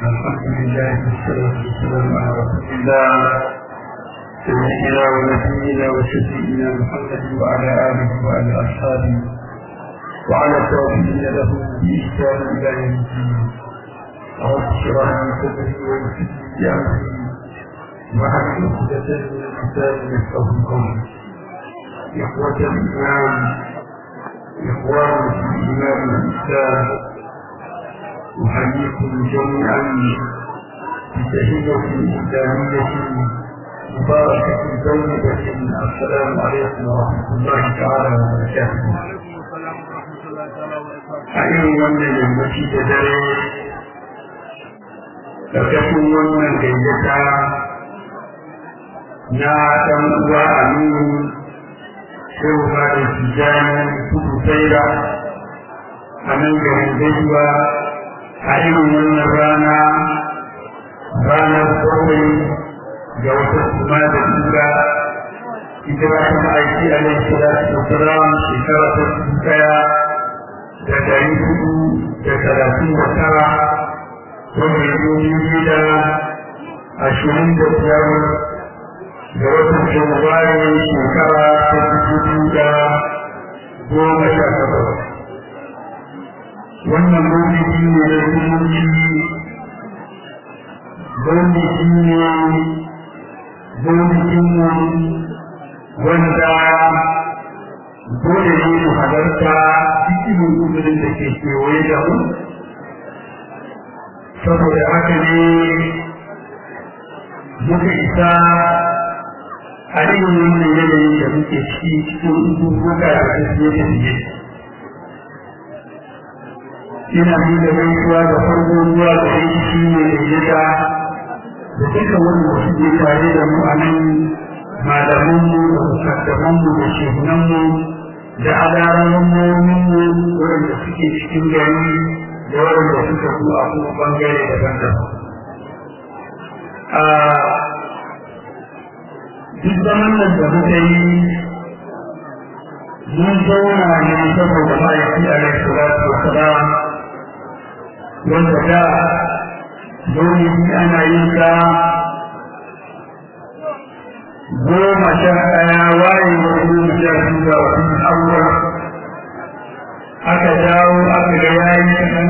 الحمد لله والصلاة والسلام على رسول الله سيدنا ونبينا وشفينا محمد وعلى آله وعلى أصحابه وعلى التوفيق له بإحسان إلى يوم الدين رب اشرح لي صدري ويسر لي أمري وحل عقدة من الكتاب يفقه قولي إخوة الإيمان إخوان في الإيمان والإسلام أحييكم جميعا بتحية إسلامية مباركة طيبة السلام عليكم ورحمة الله تعالى وبركاته. أيها من المسجد دare ƙarƙashin wannan gayyata na ɗan uwa aminu sai ba da tijani kudu saira a nan garin gaisuwa a irin wannan rana ranar bakwai ga wata kuma da tura ita ba ta aiki a nan salatu da salam shekara ta daya da dari hudu da talatin da tara wanda ya zo biyu da ashirin da biyar ga watan janairu shekara ta dubu da goma sha takwas wannan maulidi ne da zumunci maulidi ne maulidin mu wanda dole ne mu halarta cikin uzurin da ke kewaye da mu saboda haka ne muka isa a irin wannan yanayin da muke ciki cikin uzuruka da tafiye-tafiye ina nuna gaisuwa da farko ruwa da yanki shi ne da yada da duka wanda suke tare da mu a nan malamanmu da mukaddamanmu da shehunanmu da adarawanmu waɗanda suke cikin gari da waɗanda suka zo a kuma bangare daban-daban. Duk zaman nan da muka yi mun zauna ne saboda ma'aiki a rai salatu wa salam wanda da maulidi ana yin sa goma sha ɗaya waye wa goma sha biyu ga watan awwal aka dawo aka ga yayi kaɗan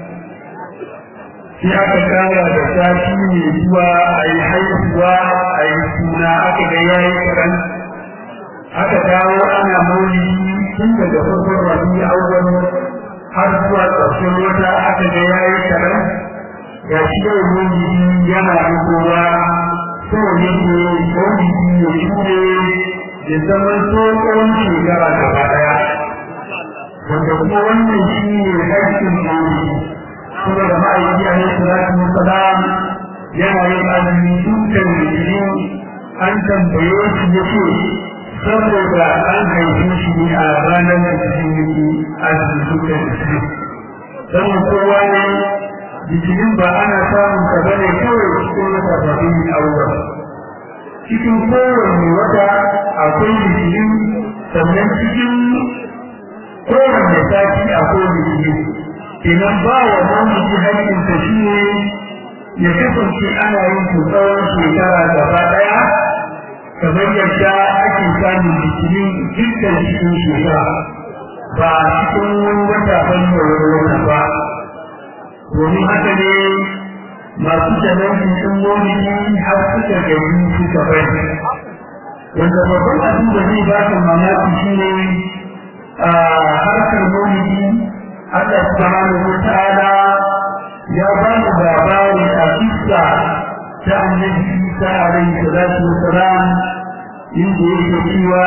sai aka kara da sati mai zuwa a yi haihuwa a yi suna aka ga yayi kaɗan aka dawo ana maulidi tun daga farkon rabi awwal har zuwa ƙarshen wata aka ga yayi kaɗan ga shi yau maulidi yana rubowa so yake maulidi ya shure da zaman tsohon shekara gaba ɗaya wanda kuma wannan shi ne haƙƙin maulidi kuma da ma'aiki a yau salatu wasalam yana yin azumi dukkan litinin an tambaye shi ya ce saboda an haife shi ne a ranar da cikin azumi dukkan litinin don kowa ne litinin ba ana samun ka bane kawai cikin wata babin aure cikin kowane wata akwai litinin sannan cikin kowane sati akwai litinin kenan ba wa mamaki haƙƙinsa shi ne ya kasance ana yin tsawon shekara gaba ɗaya kamar yadda ake samun litinin dukkan cikin shekara ba a cikin wani wata ban da wani wata ba domin haka ne masu janarki sun wani har suka gari suka bari wanda babban abin da zai ba ka mamaki shi ne a harkar maulidi Allah subhanahu wa ta'ala ya ba mu labari a kissa ta annabi Isa alaihi salatu wa salam inda yake cewa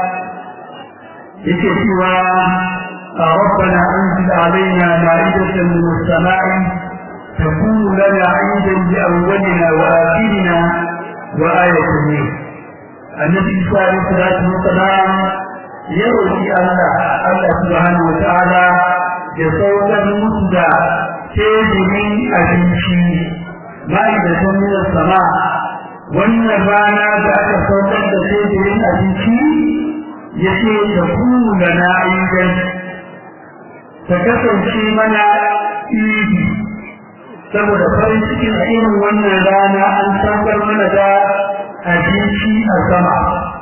yake cewa ربنا أنزل علينا مائدة من السماء تكون لنا عيدا لأولنا وآخرنا وآية منه النبي صلى الله عليه وسلم يروي الله الله سبحانه وتعالى يصور المسدى تجري أبنشي مائدة من السماء wannan rana da aka saukar da teburin abinci ya ce da kunu da na ayyukan ta kasance mana idi saboda farin cikin a irin wannan rana an saukar mana da abinci a sama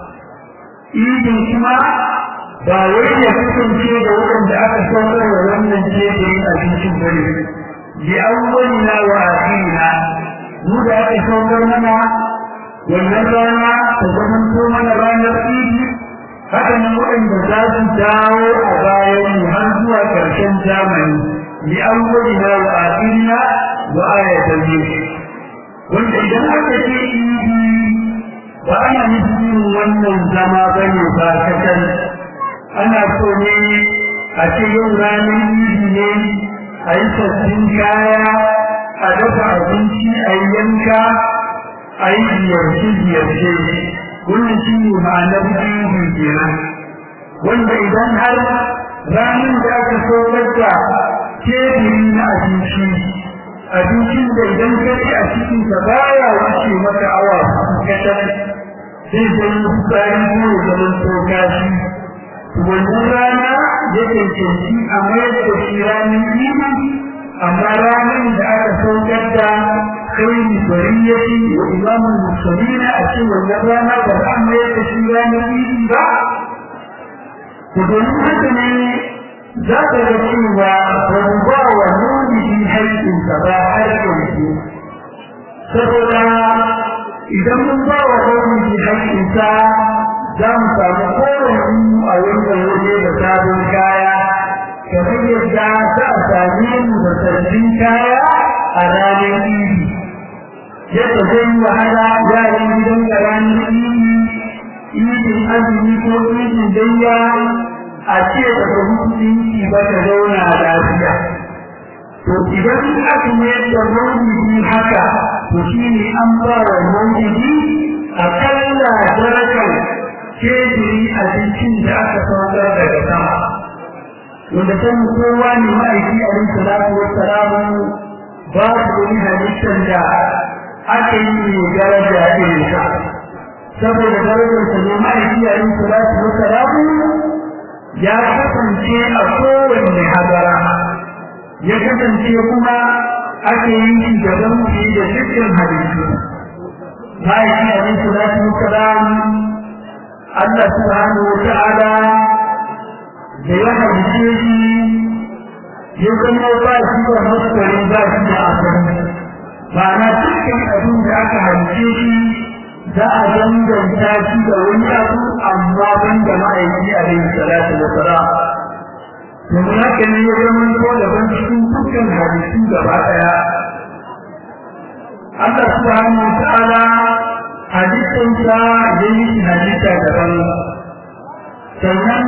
idin kuma ba wai ya kasance da waɗanda aka saukar wa wannan jerin abincin bane bi awwalina wa akhirina mu da aka saukar mana wannan rana ta zama ko mana ranar idi haka nan waɗanda za su dawo a bayan mu har zuwa ƙarshen zamani bi awwalina wa akhirina wa ayatan wanda idan aka ce idi ba ana nufin wannan zama bane ba kakan ana so ne a ce yau ranar idi ne a yi sabbin kaya a dafa abinci a yi yanka a yi ziyarce-ziyarce wannan shi ne ma'anar idi kenan wanda idan har ranar da aka saukar da teburi na abinci abincin da idan ka ci a cikin ka baya wuce maka awa kaɗan zai zama tsari ko ya zama tsoka shi wannan rana ya cancanci a mayar da shi ranar idi amma ranar da aka saukar da kai bariyati wa imamul muslimina a cikin wannan rana ba za a mayar da shi ranar idi ba to domin haka ne za ka ga cewa ba mu ba wa nuni haƙƙinsa ba har yanzu saboda idan mun ba wa nuni haƙƙinsa za mu samu kowane a wannan waje da sabon kaya kamar yadda za a same mu da sabbin kaya a ranar idi yadda zai yi wahala yaran gidan da ranar idi idin azumi ko idin danya a ce daga musulunci ba ta zauna lafiya to idan aka mayar da maulidi haka to shine an ba wa maulidi akalla darajar kejiri abincin da aka saukar daga sama wanda san kowa ne ma'aiki a rin salatu wa salamu babu wani halittar da aka yi mai daraja irin sa saboda darajar sa ne ma'aiki a rin salatu wa salamu ya kasance a kowanne hadara ya kasance kuma aka yi shi gaban shi da dukkan halittu ma'aiki a rin salatu wa salamu Allah subhanahu wa ta'ala da ya halice shi ya zama ba shi da maskwari ba shi da asali ma'ana dukkan abin da aka halice shi za a danganta shi da wani abu amma ban da ma'aiki a yin salatu da sara domin haka ne ya zama ko daban cikin dukkan halittu gaba ɗaya Allah subhanahu wa ta'ala halittarsa ya yi halitta daban sannan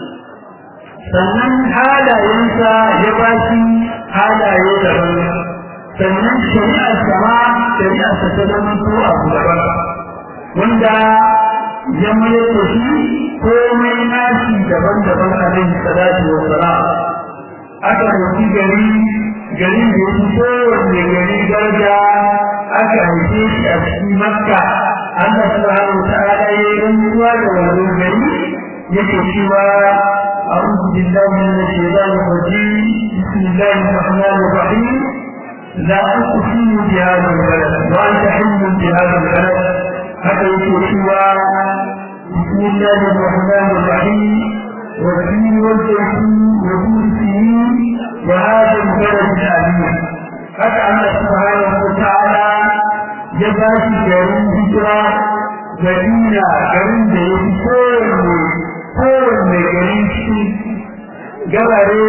sannan halayensa ya ba shi halaye daban sannan shari'ar sama shari'ar ta ta zama ko abu daban wanda ya mayar da shi komai nashi daban-daban a nan salatu wa salam aka rufi gari gari da ya fi kowanne gari daraja aka haife shi a cikin makka Allah subhanahu wa ta'ala ya yi rantsuwa da wannan gari yake cewa أعوذ بالله من الشيطان الرجيم بسم الله الرحمن الرحيم لا أقسم بهذا البلد وأنت حل بهذا البلد حتى يقول بسم الله الرحمن الرحيم والدين والزيتون وطول سنين وهذا البلد الأمين حتى الله سبحانه وتعالى يبقى garin hijira Madina garin da ya fi kowanne kowanne gari cikin gabare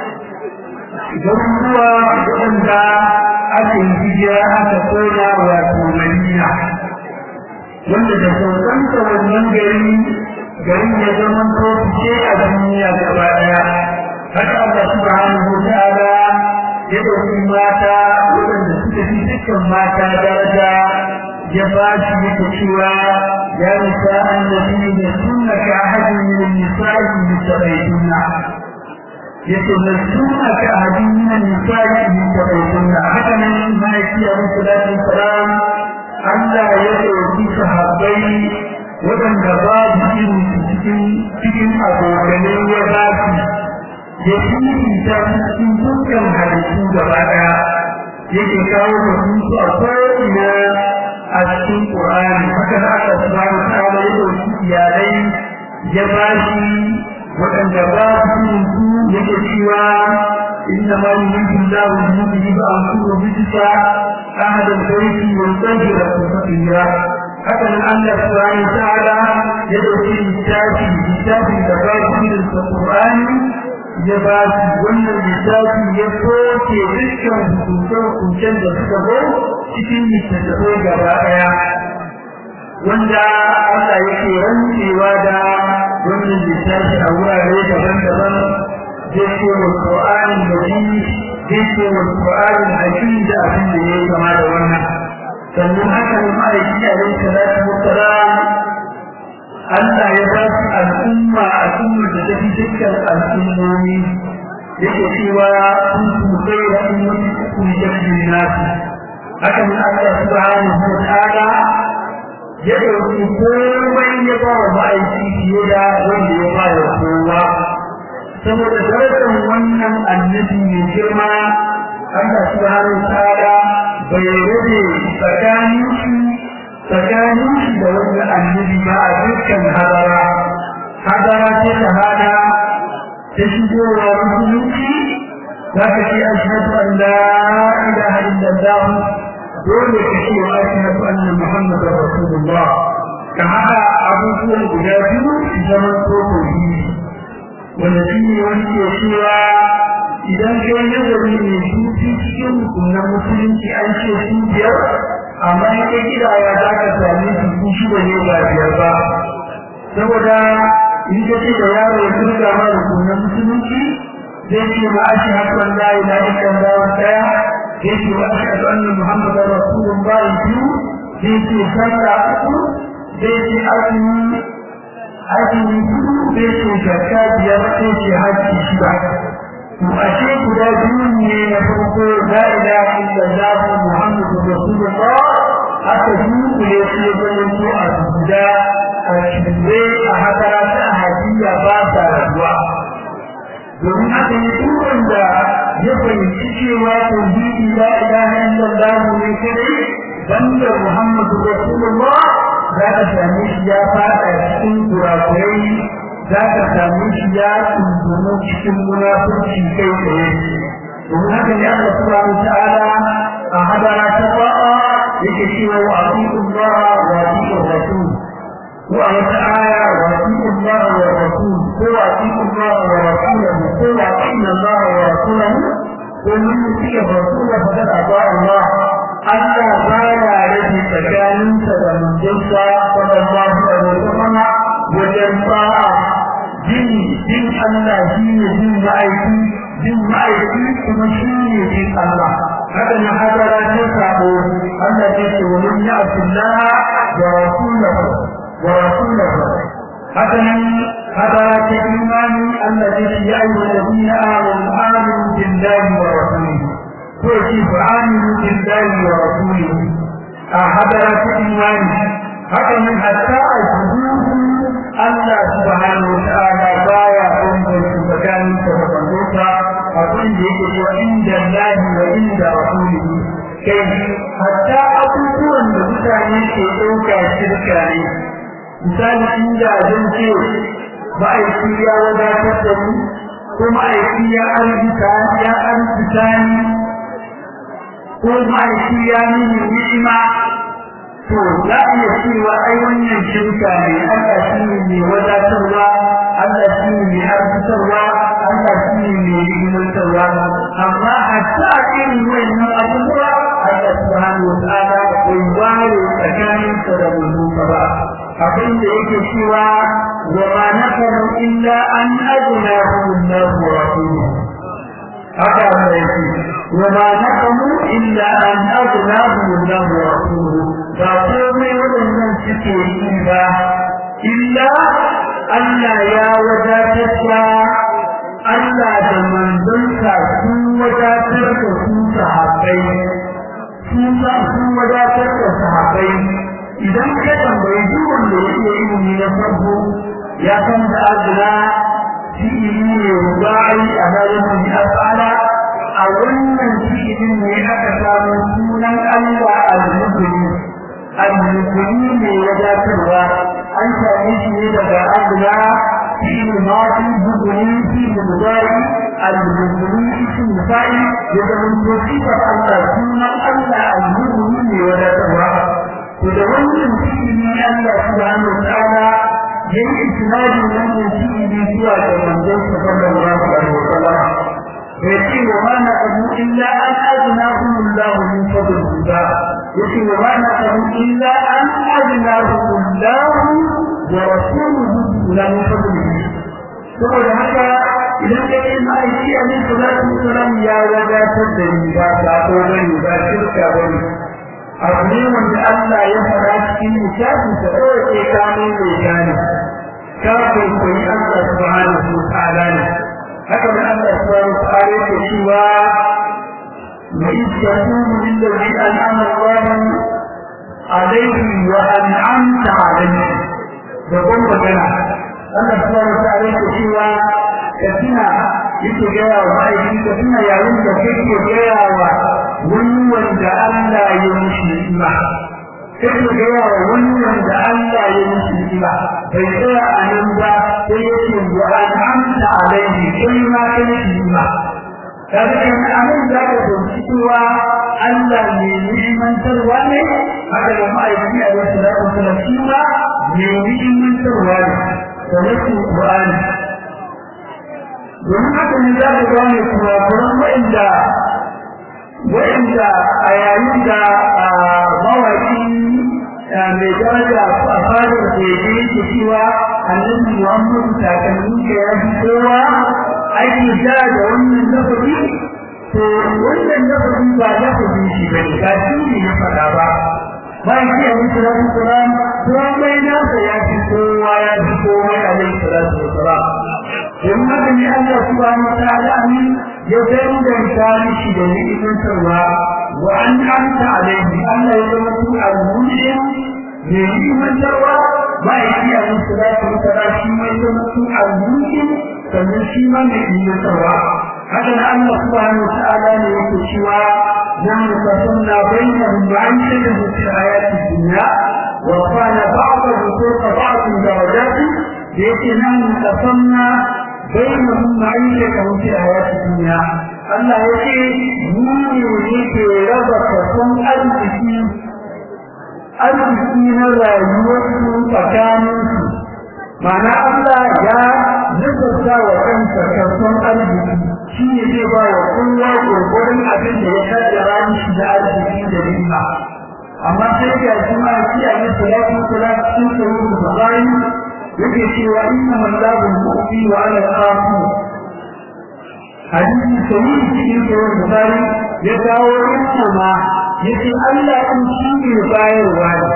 garuruwa waɗanda aka yi hijira aka kona wato Madina wanda da saukanta wannan gari garin ya zama ko fice a duniya gaba ɗaya haka Allah subhanahu wa ta'ala ya ɗauki mata waɗanda suka fi dukkan mata daraja ya ba shi yake cewa ya nisa annabi da sunna ka ahadin min an-nisa'i mutabaytunna yace da sunna ka ahadin min an-nisa'i mutabaytunna haka nan mai kiyaye salatu salam Allah ya ɗauki sahabbai waɗanda babu irin cikin cikin abokanai ya ba su ya fifita cikin dukkan halittu gaba ɗaya yake kawo mutuntu a ko'ina a cikin Qur'ani haka da aka subhanahu wa ta'ala ya dauki iyalai ya bashi waɗanda ba su su yake cewa inna ma yuridu Allahu bihi ba'athu bijsa ahad al-bayti wa yutahhira tatheera haka nan Allah subhanahu wa ta'ala ya dauki littafi littafi da ba su da Qur'ani ya ba su wannan littafi ya soke dukkan hukuncen da suka zo cikin littattafai gaba ɗaya wanda Allah yake rantsewa da wannan littafi a wurare daban-daban zai ce wa Qur'anin Majid zai ce wa Qur'anin Hakim da abin da ya kama da wannan sannan haka ne ma'aiki alaihi salatu wassalam Allah ya ba su al'umma al'umma da ta fi dukkan al'ummomi yake cewa kun su kai da ummati ku jabbi nasu haka ne Allah subhanahu wa ta'ala ya dauki komai ya ba wa ma'aiki fiye da wanda ya ba da kowa saboda darajar wannan annabi mai girma Allah subhanahu wa ta'ala bai rage tsakanin shi tsakanin shi da wanda annabi ba a dukkan hadara hadara ce shahada ta shigowa musulunci za ka ce ashhadu an la ilaha illallah dole ka ce wa ashhadu anna muhammadar rasulullah ka haɗa abubuwan guda biyu su zama tsohohi wanda shi ne wani ke cewa idan kai nazari ne su cikin hukunan musulunci an ce su biyar amma in ka kidaya za ka sami su ku shida ne ba biyar ba saboda in ka ce da yaro ya turga ma rukunan musulunci zai ce ma ashi hakan la ilaha illallah daya zai ce wa ashhadu anna muhammadar rasulullah biyu zai ce sallah uku zai ce azumi azumi hudu zai ce zakka biyar zai ce hajji shida to ashe guda biyu ne na farko la ilaha illallah muhammadur rasulullah aka dunkule su ya zama su a guda a shirye a hadara ta hadiya ba sa rabuwa domin haka ne duk wanda ya fahimci cewa tauhidi la ilaha illallah ne kadai banda muhammadu rasulullah za ka same shi ya fada cikin kurakurai za ka same shi ya tuntuno cikin munafurci kai tsaye domin haka ne Allah subhanahu wa ta'ala a hadara ta ba'a yake cewa wa atiqu Allah wa atiqu Rasul ko a wata aya wa atiqu Allah wa Rasul ko wa atiqu Allah wa Rasulahu ko wa atiqu Allah wa Rasulahu ko mun yutiya Rasul fa kada ba Allah Allah baya rage tsakaninsa da manzonsa sallallahu alaihi wasallam wajen ba'a jin jin Allah shi ne jin ma'aiki jin ma'aiki kuma shi ne jin Allah haka na hadara ta sabo Allah ya ce wa man ya'ti Allah wa rasulahu wa rasulahu haka nan hadara ta imani Allah ya ce ya ayyuhal ladina amanu aminu billahi wa rasulihi ko shi fa aminu billahi wa rasulihi a hadara ta imani haka nan hatta a Allah subhanahu wa ta'ala baya bambanta tsakanin sa da bandota abin da yake cewa inda Allah wa inda rasulihi kai hatta abubuwan da mutane ke ɗauka shirka ne misali inda zan ce ma'aiki ya wadatar da mu ko ma'aiki ya arzika ya arzika ni ko ma'aiki ya nuni ni'ima to za a iya cewa ai wannan shirka ne Allah shi ne mai wadatarwa Allah shi ne mai arzitarwa Allah shi ne mai himantarwa amma hatta a irin wannan abubuwa Allah subhanahu wa ta'ala bai ware tsakanin sa da mulka ba abin da yake cewa wa ma nakaru illa an ajnahu Allah wa rasuluhu haka Allah yake wa ma nakamu illa an ajnahu Allah wa rasuluhu ba komai waɗannan suke yi ba illa Allah ya wadatar da Allah da manzonsa sun wadatar da su sahabbai sun wadatar da sahabbai idan ka tambayi duk wanda ya iya ilimi na farko ya san da azna fi'ili ne rubai a halin da afala a wannan fi'ili fi'ilin ne aka samu sunan Allah al-mubini al-mubini ne wadatarwa an same shi ne daga Allah fi'il madi mubini fi'il mudari al-mubini ism fa'il ya zama sifar Allah sunan Allah al-mubini ne wadatarwa to da wannan fi'ili Allah subhanahu wa ta'ala yayi isnadin wannan fi'ili zuwa ga manzon sallallahu alaihi wasallam يأتي وما نقضوا إلا أن أغناهم الله من فضله يأتي وما نقضوا إلا أن أغناهم الله ورسوله لا من فضله saboda haka idan ka yi ma'aiki a nan salatu wasalam ya wadatar da ni ba sako bane ba shirka bane abu ne wanda Allah ya fara cikin littafin sa kawai sai ka mai mai gane ka kwaikwayi Allah subhanahu wa ta'ala ne haka da Allah subhanahu wa ta'ala yake cewa wa isyakunu lillazi an'ama Allah alayhi wa an'amta alayhi da ban magana Allah subhanahu wa ta'ala yake cewa ka tuna yake gaya wa aiki ka tuna yayin da kake gaya wa wani wanda Allah ya mishi ni'ima kake gaya wa wani wanda Allah ya mishi ni'ima bai tsaya a nan ba sai yake wa an'amta alaihi kai ma kai ni'ima kaga in anan da ka fahimci cewa Allah ne ni'imantarwa ne haka da ma'aikaci a wasu da wasu shi ma ne ni'imantarwa ne da wasu Qur'ani domin haka ne za ka gane kuma kuran wa'inda wa'inda a yayin da mawaki mai daraja a fadar da ya yake cewa annabi Muhammadu takalmin ka ya fi kowa ake ja da wannan lafazi to wannan lafazi ba lafazin shi ba ne ba shi ne ya faɗa ba bayan shi a musu rasu salam komai nasa ya fi kowa ya fi komai a alaihi salatu wasalam don haka ne Allah subhanahu wa ta'ala amin ya danganta mishi da ni'imantarwa wa an amta alaihi Allah ya zama su al-muslim ne ni'imantarwa ba ya yi a musu salatu wasalam shi mai zama su al-muslim sannan shi ma mai ni'imantarwa haka nan Allah subhanahu wa ta'ala ne yake cewa نحن قسمنا بينهم معيشتهم في الحياة الدنيا ورفعنا بعضهم فوق بعض درجات لكن نحن قسمنا بينهم معيشتهم في الحياة الدنيا Allah ya ce mu ne ke raba kason arziki arziki na rayuwarsu tsakaninsu Mana Allah ya nazarta wa kansa kason arziki shi ne zai ba wa kowa gurgurin abin da ya kaddara mishi da arziki da riba amma sai ga kuma shi a yi salatu salatu cikin sahih bukhari yake cewa inna mallahu mu'ti wa ala qafu hadisi sahih cikin sahih bukhari ya kawo inna ma yace Allah in shi ne bayarwa ne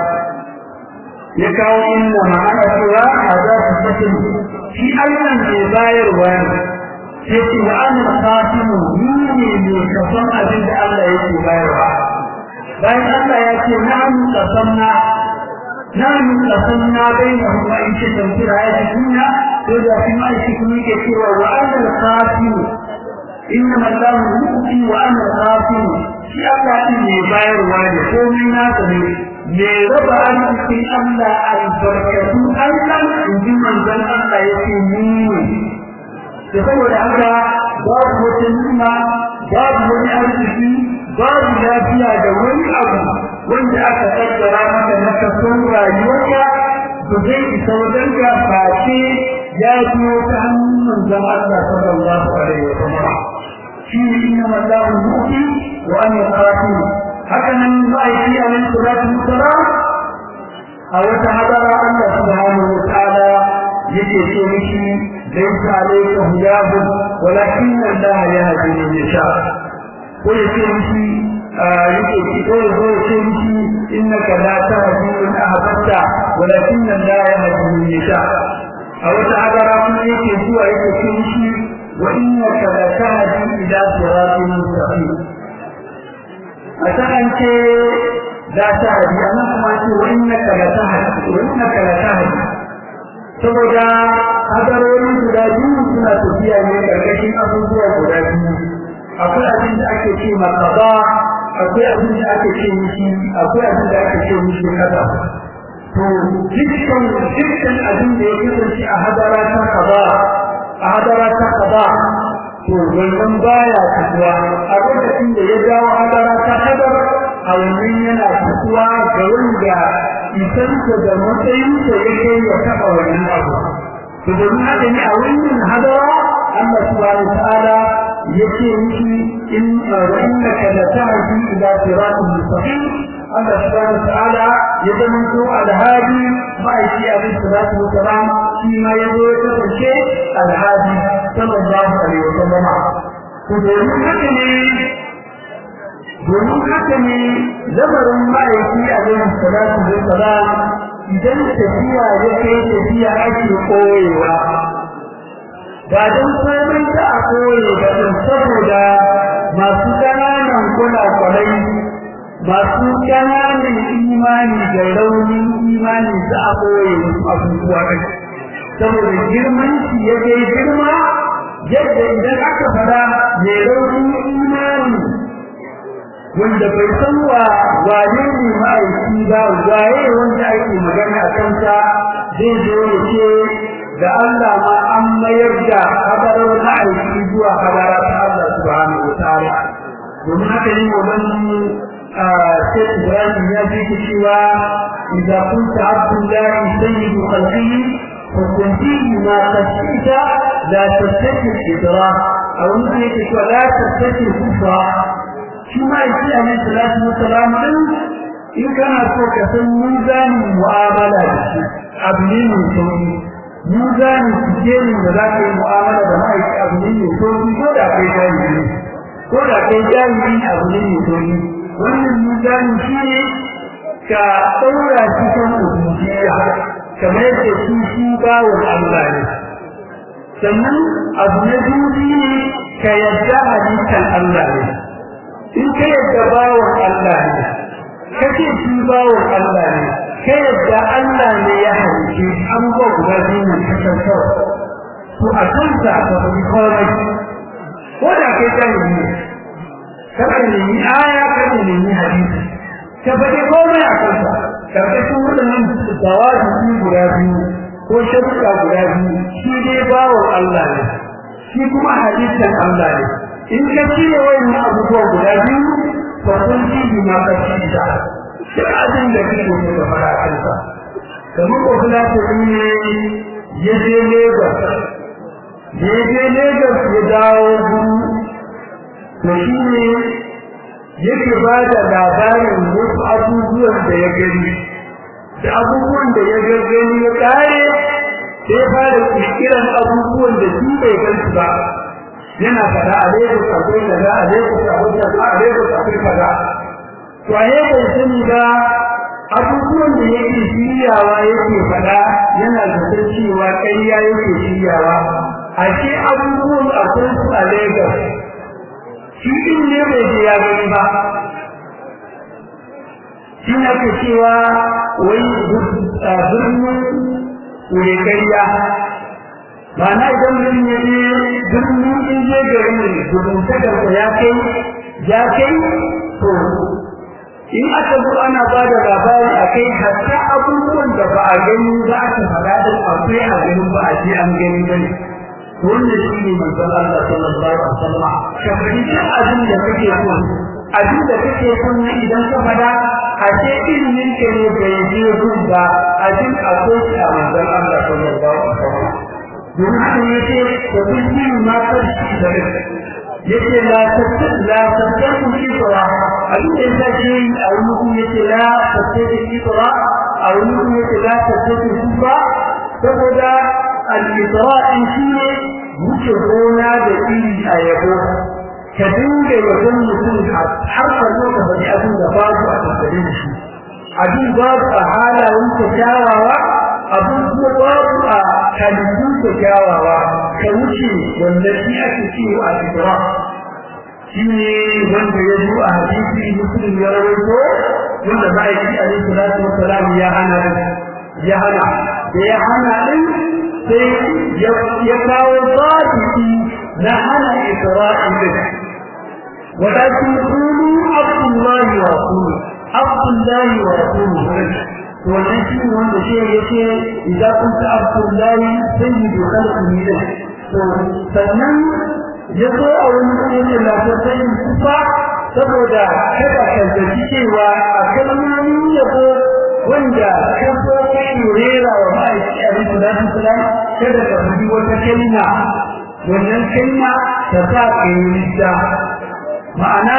ya kawo inna ma ana cewa hada su fatin shi Allah ne bayarwa ne sai ce wa ana fatimu ni ne mai kafan abin da Allah yake bayarwa bayan Allah ya ce na'am qasamna na'am qasamna bainahum wa in shaytan fi hayati dunya to da kuma shi kuma yake cewa wa ana fatimu innama Allahu yu'ti wa ana fatimu shi Allah din ne bayarwa ne komai na ne me raba arzikin Allah albarkatu Allah in ji manzon Allah yake ni da saboda haka babu wata nima babu wani arziki babu lafiya da wani abu wanda aka kaddara maka na kason rayuwarka to zai isa wajen ka face ya biyo ta hannun manzon Allah sallallahu alaihi wa sallam shi ne inna wallahu mu'ti wa an yaqatu haka nan ma'aiki alaihi salatu wassalam a wata hadara Allah subhanahu wa ta'ala yake ce mishi ليس عليك هداهم ولكن الله يهدي من يشاء ويسيرشي ويسيرشي إنك لا تهدي من أحببت ولكن الله يهدي من يشاء أو تعالى رحمه يكي يسيرشي وإنك لتهدي إلى صراط مستقيم أتأنت لا تهدي أنا كما وإنك لتهدي وإنك لتهدي saboda hadarori guda biyu suna tafiya ne karkashin abubuwa guda biyu akwai abin da ake ce ma qada akwai abin da ake ce mishi akwai abin da ake ce mishi qada to dukkan dukkan abin da ya kasance a hadara ta qada a hadara ta qada to wannan baya tafiya a lokacin da ya dawo hadara ta hadara a wannan yana tafiya ga wanda isarsa da matsayinsa ya kai ya taɓa wannan abu to domin haka ne a wannan hadara Allah subhanahu wa ta'ala yace miki in wa innaka la tahdi ila siratin mustaqim Allah subhanahu wa ta'ala ya zama to alhadi ma'aiki alaihi salatu wa salam shi ma ya zo ya kasance alhadi sallallahu alaihi wa sallam to domin haka ne domin haka ne lamarin ma'aiki alaihi salatu wa salam idan tafiya ya kai tafiya ake koyewa ba don komai da a koye ba don saboda masu ƙananan kula-kulai masu ƙananan imani da raunin imani za a koye wasu abubuwa ɗin saboda girman shi ya kai girma yadda idan aka fara mai raunin imani wanda bai san wa wane ne ma'aiki ba waye wanda ake magana a kansa zai zo ya ce da Allah ma an mayar da hadarar ma'aiki zuwa hadara ta Allah subhanahu wa ta'ala domin haka ne wannan sai Ibrahim ya ji ki cewa idza kunta abdullahi sayyidu khalqihi فكنتي ما خشيت لا تستكي الإدراك أو مثل يقول لا تستكي الكفر shi ma yake alaihi salatu wassalam din in kana so ka san mizanin mu'amala da shi abu ne mai sauki mizanin sikelin da za ka yi mu'amala da ma'aiki abu ne mai sauki ko da kai jami'i ko da kai jami'i abu ne mai sauki wannan mizanin shi ne ka ɗaura shi kan ubudiyya kamar yadda shi shi bawon Allah ne sannan abu na biyu ne ka yadda halittar Allah ne in ka yadda bawon Allah ne kace shi bawon Allah ne ka yadda Allah ne ya halice an ba guda biyu ne ka tantar to a kanta ka bi komai ko da kai ta yi kada ne ni aya kada ne ni hadisi ka faɗi komai a kanta karkashin waɗannan dawaji guda biyu ko sharuɗa guda biyu shi dai bawon Allah ne shi kuma halittar Allah ne in ka cire wayannan abubuwa guda biyu fa kun ji bi ma ka ci da duk abin da kake so ka fara kansa kamar ko kula ko ne ya je Lagos ya je Lagos ya dawo gudu to shi ne yake ba da labarin wasu abubuwan da ya gani da abubuwan da ya gani ya kare sai fara kiran abubuwan da shi bai gansu ba yana fada a Lagos akwai kaza a Lagos akwai kaza a Lagos akwai kaza to a bai sani ba abubuwan da yake shiryawa yake fada yana da cewa ƙarya yake shiryawa a ce abubuwan akwai su a Lagos shi din ne bai je ya gani ba shi na ke cewa wai birnin wuri ƙarya Mana idan mutum ya je birnin in je garin ne gudun takarda ya kai ya kai to in aka zo ana ba da labari a kai hatta abubuwan da ba a gani za a ta faɗa da akwai a ganin ba a je an gani ba ne wannan shi ne manzon Allah sallallahu alaihi wasallam ka fahimci abin da kake so abin da kake so ne idan ka faɗa a ce ilimin ka ne bai je gun ba abin akwai shi a manzon Allah sallallahu alaihi wasallam domin haka ya ce da kun yi ma karshe da rai ya ce la tattar ku shi tsara abin da ya ce yi a wani kun ya ce la tattar ku shi tsara a wani kun ya ce la tattar ku shi ba saboda al-isra in shi ne wuce gona da iri a yabo ka dinga yabon mutum har ka zo ka faɗi abin da babu a tattare da shi abin babu a halayen kyawawa abin kuma babu a halittun kyawawa ka wuce wanda shi ake cewa a fitra shi ne wanda ya zo a hadisi muslim ya rawaito wanda ma'aiki alaihi salatu wassalam ya hana ya hana da ya hana din sai ya kawo zaɓi na hana isra'il din walakin qulu abdullahi wa rasuluhu abdullahi wa rasuluhu to wannan shi ne wanda shi yake idan kun ta abdullahi sayyidu khalqihi da to sannan ya zo a wani yake lafiyar kufa saboda kada ka zaci cewa a kalmomin yabo wanda ka so kai rera wa ma'aiki a rikin zafin salam kada ka fi wata kalma wannan kalma ta sa ka yi rida ma'ana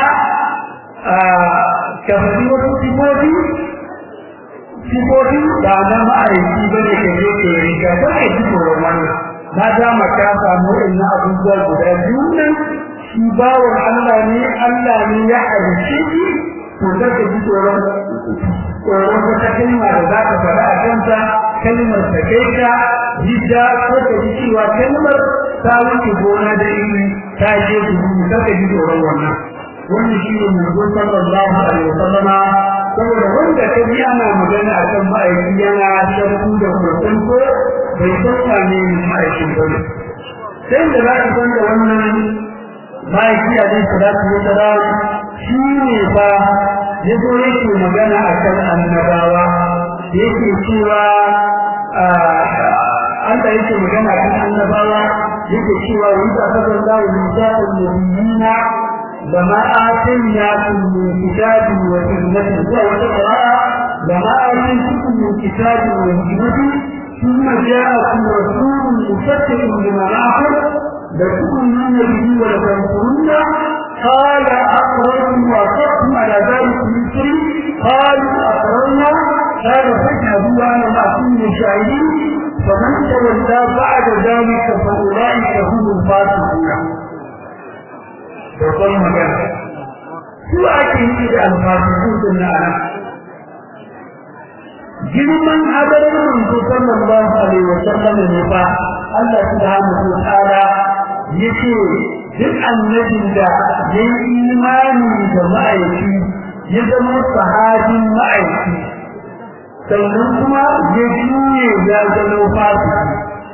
ka fi wasu sifofi sifofi ba na ma'aiki ba ne ka je ka yi rida ba ka ji tsoron wannan na dama ka samu ina abubuwa guda biyu nan shi bawon Allah ne Allah ne ya halice shi to da ka ji tsoron tsoron wata kalma da za ka faɗa a kanta kalmar ta kai ka jidda ko ka ji cewa kalmar ta wuce gona da ilimi ta je gudu ka ka ji tsoron wannan wannan shi ne manzo sallallahu alaihi wasallama saboda wanda ka ji ana magana akan ma'aiki yana shakku da kurkun ko bai san wane ne ma'aikin ba ne sai da za ka san da wannan ma'aiki a dai salatu wa salam shi ne fa ya zo yake magana akan annabawa yake cewa Allah yake magana akan annabawa yake cewa wanda aka zalla wa misaqul nabiyina لما آتيناكم من كتاب وحكمة وتقراء لما آتيتكم من كتاب وحكمة ثم جاءكم رسول مصدق لما معكم لتؤمنن به ولتنصرن قال أقررتم وأقررتم على ذلك مثلي قالوا أقررنا قال فاشهدوا وأنا معكم من الشاهدين فمن تولى بعد ذلك فأولئك هم الفاسقون babban magana su ake yi da alfasisu sun na ana girman hadarin manzo sallallahu alaihi wa sallam ne fa Allah subhanahu wa ta'ala yace duk annabin da ya yi imani da ma'aiki ya zama sahabin ma'aiki sannan kuma ya juye ya zama fasiki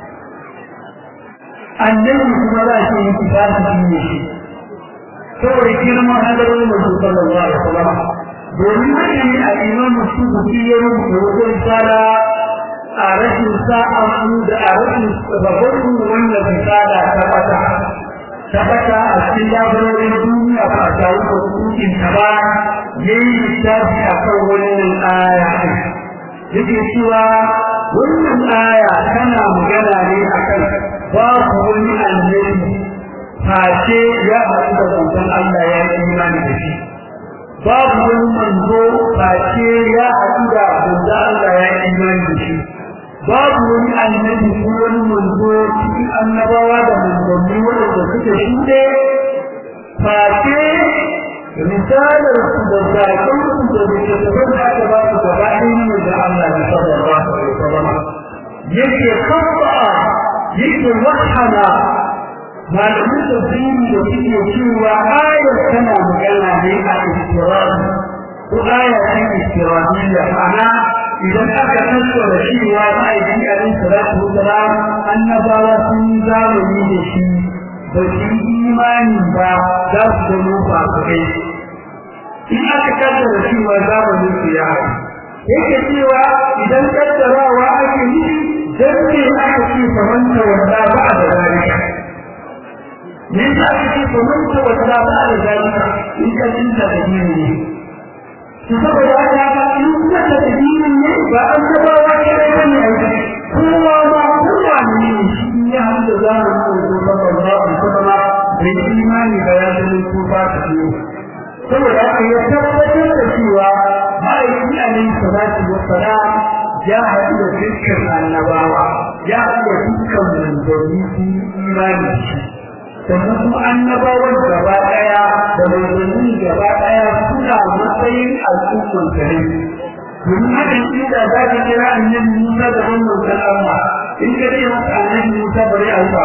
annabi kuma za shi yi fasiki ne shi saboda girman hadarin manzo sallallahu alaihi wasallam domin haka ne a imam subuki ya rubuta wajen sala a rashin sa'a da a rashin babban wanda bisala ta bata ta bata a cikin labarorin duniya ba a samu da hukuncin ta ba yayi littafi a kan wannan aya yake cewa wannan aya tana magana ne akan babu wani annabi face ya haɗu da manzon Allah ya yi imani da shi babu wani manzo face ya haɗu da manzon Allah ya yi imani da shi babu wani annabi ko wani manzo cikin annabawa da manzanni waɗanda suka shuɗe face risalar su da zaƙon su da littattafan da aka ba su gaba ɗaya ne da Allah ya sallallahu alaihi wasallam yake kafa yake wahana malamin tafsiri da suke cewa ayar tana magana ne a istirahi ko aya ce istirahiyya ma'ana idan aka tattara cewa ma'aikin alaihi salatu wasalam annabawa sun zamani da shi ba su yi imani ba za su zama fasikai in aka kaddara cewa zamanin su ya haɗu yake cewa idan kaddarawa ake yi dan ne aka ce famanta wanda ba da zalika me yasa aka ce famanta wanda ba da zalika in ka tinta da dini ne to saboda haka in ka da dini ne ba an taba wa ke da ne kowa ma kowa ne shi ya hada zamanin da sallallahu alaihi wasallam bai imani da ya zama kufa ta biyu saboda haka ya tabbatar da cewa ma'aiki alaihi salatu wassalam ya haɗu da dukkan annabawa ya haɗu da dukkan manzanni su imani shi sannan kuma annabawan gaba ɗaya da manzanni gaba ɗaya suna matsayin al'umman kare domin haka inda za ka kira annabi Musa da wannan san Allah in ka ce masa annabi Musa bare a ba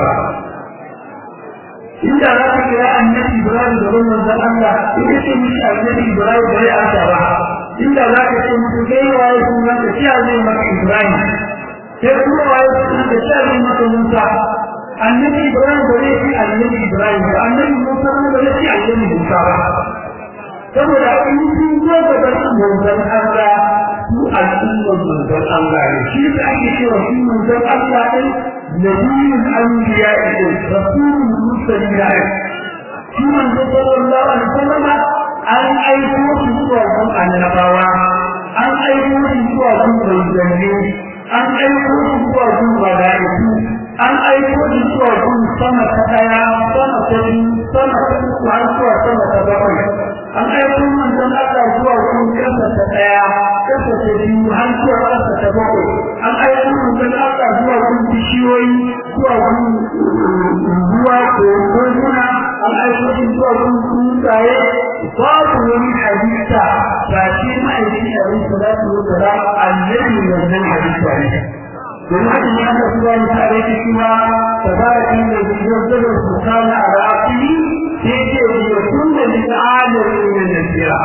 inda za ka kira annabi Ibrahim da wannan san Allah in ka ce mishi annabi Ibrahim bare a ba inda za ka ce mutu kai waye suna ka ce zai maka Ibrahim sai kuma waye suna ka ce zai maka Musa annabi ibrahim ba zai fi annabi ibrahim ba annabi musa ba zai fi annabi musa ba saboda in sun zo ga bakin manzon Allah su al'ummar manzon Allah ne shi da ake cewa shi manzon Allah ɗin nabiyun anbiya ɗin rasulun mursalin ya shi manzon sallallahu alaihi wasallam an aiko shi zuwa gun annabawa an aiko shi zuwa gun manzanni an aiko shi zuwa gun mala'iku an aiko shi zuwa gun sama ta daya sama ta biyu sama ta uku har zuwa sama ta bakwai an aiko manzon Allah zuwa gun kasa ta daya kasa ta biyu har zuwa kasa ta bakwai an aiko manzon Allah zuwa gun bishiyoyi zuwa gun ruwa ko gona an aiko shi zuwa gun tsuntsaye babu wani hadisa ba shi ma'aikin abin salatu wa salam annabi wannan hadisa ne domin haka ne aka fi wani tare da cewa tabarakin da zai yaddada su kana a rafi sai ce ya kunna lil alamin min nasira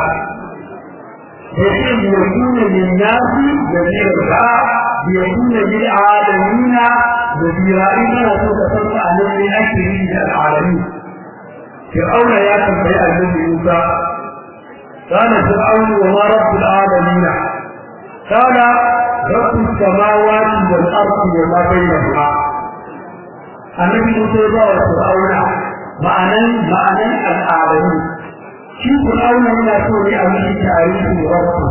ya ce ya kunna lil nasi nasira ya kunna lil alamin nasira ina so ka san annabi ake yi da alamin فرعون يا تنبي النبي موسى قال فرعون وما رب العالمين قال رب السماوات والارض وما بينهما النبي موسى يقول فرعون معنى معنى العالمين shi Fir'auna yana so ne a mishi tarihin rabbu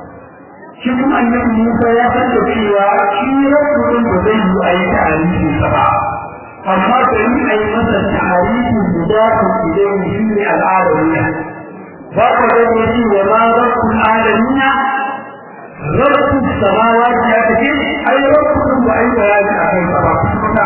shi kuma annabi Musa ya san da cewa shi rabbu din ba zai yi a yi tarihin sa ba amma da yi a yi masa tarihin guda ku idan shi ne al'adamiya ba ka gani shi wa ma rabbul alamina rabbul samawati ya kace ai rabbul ba ai bayani akan sa ba kuma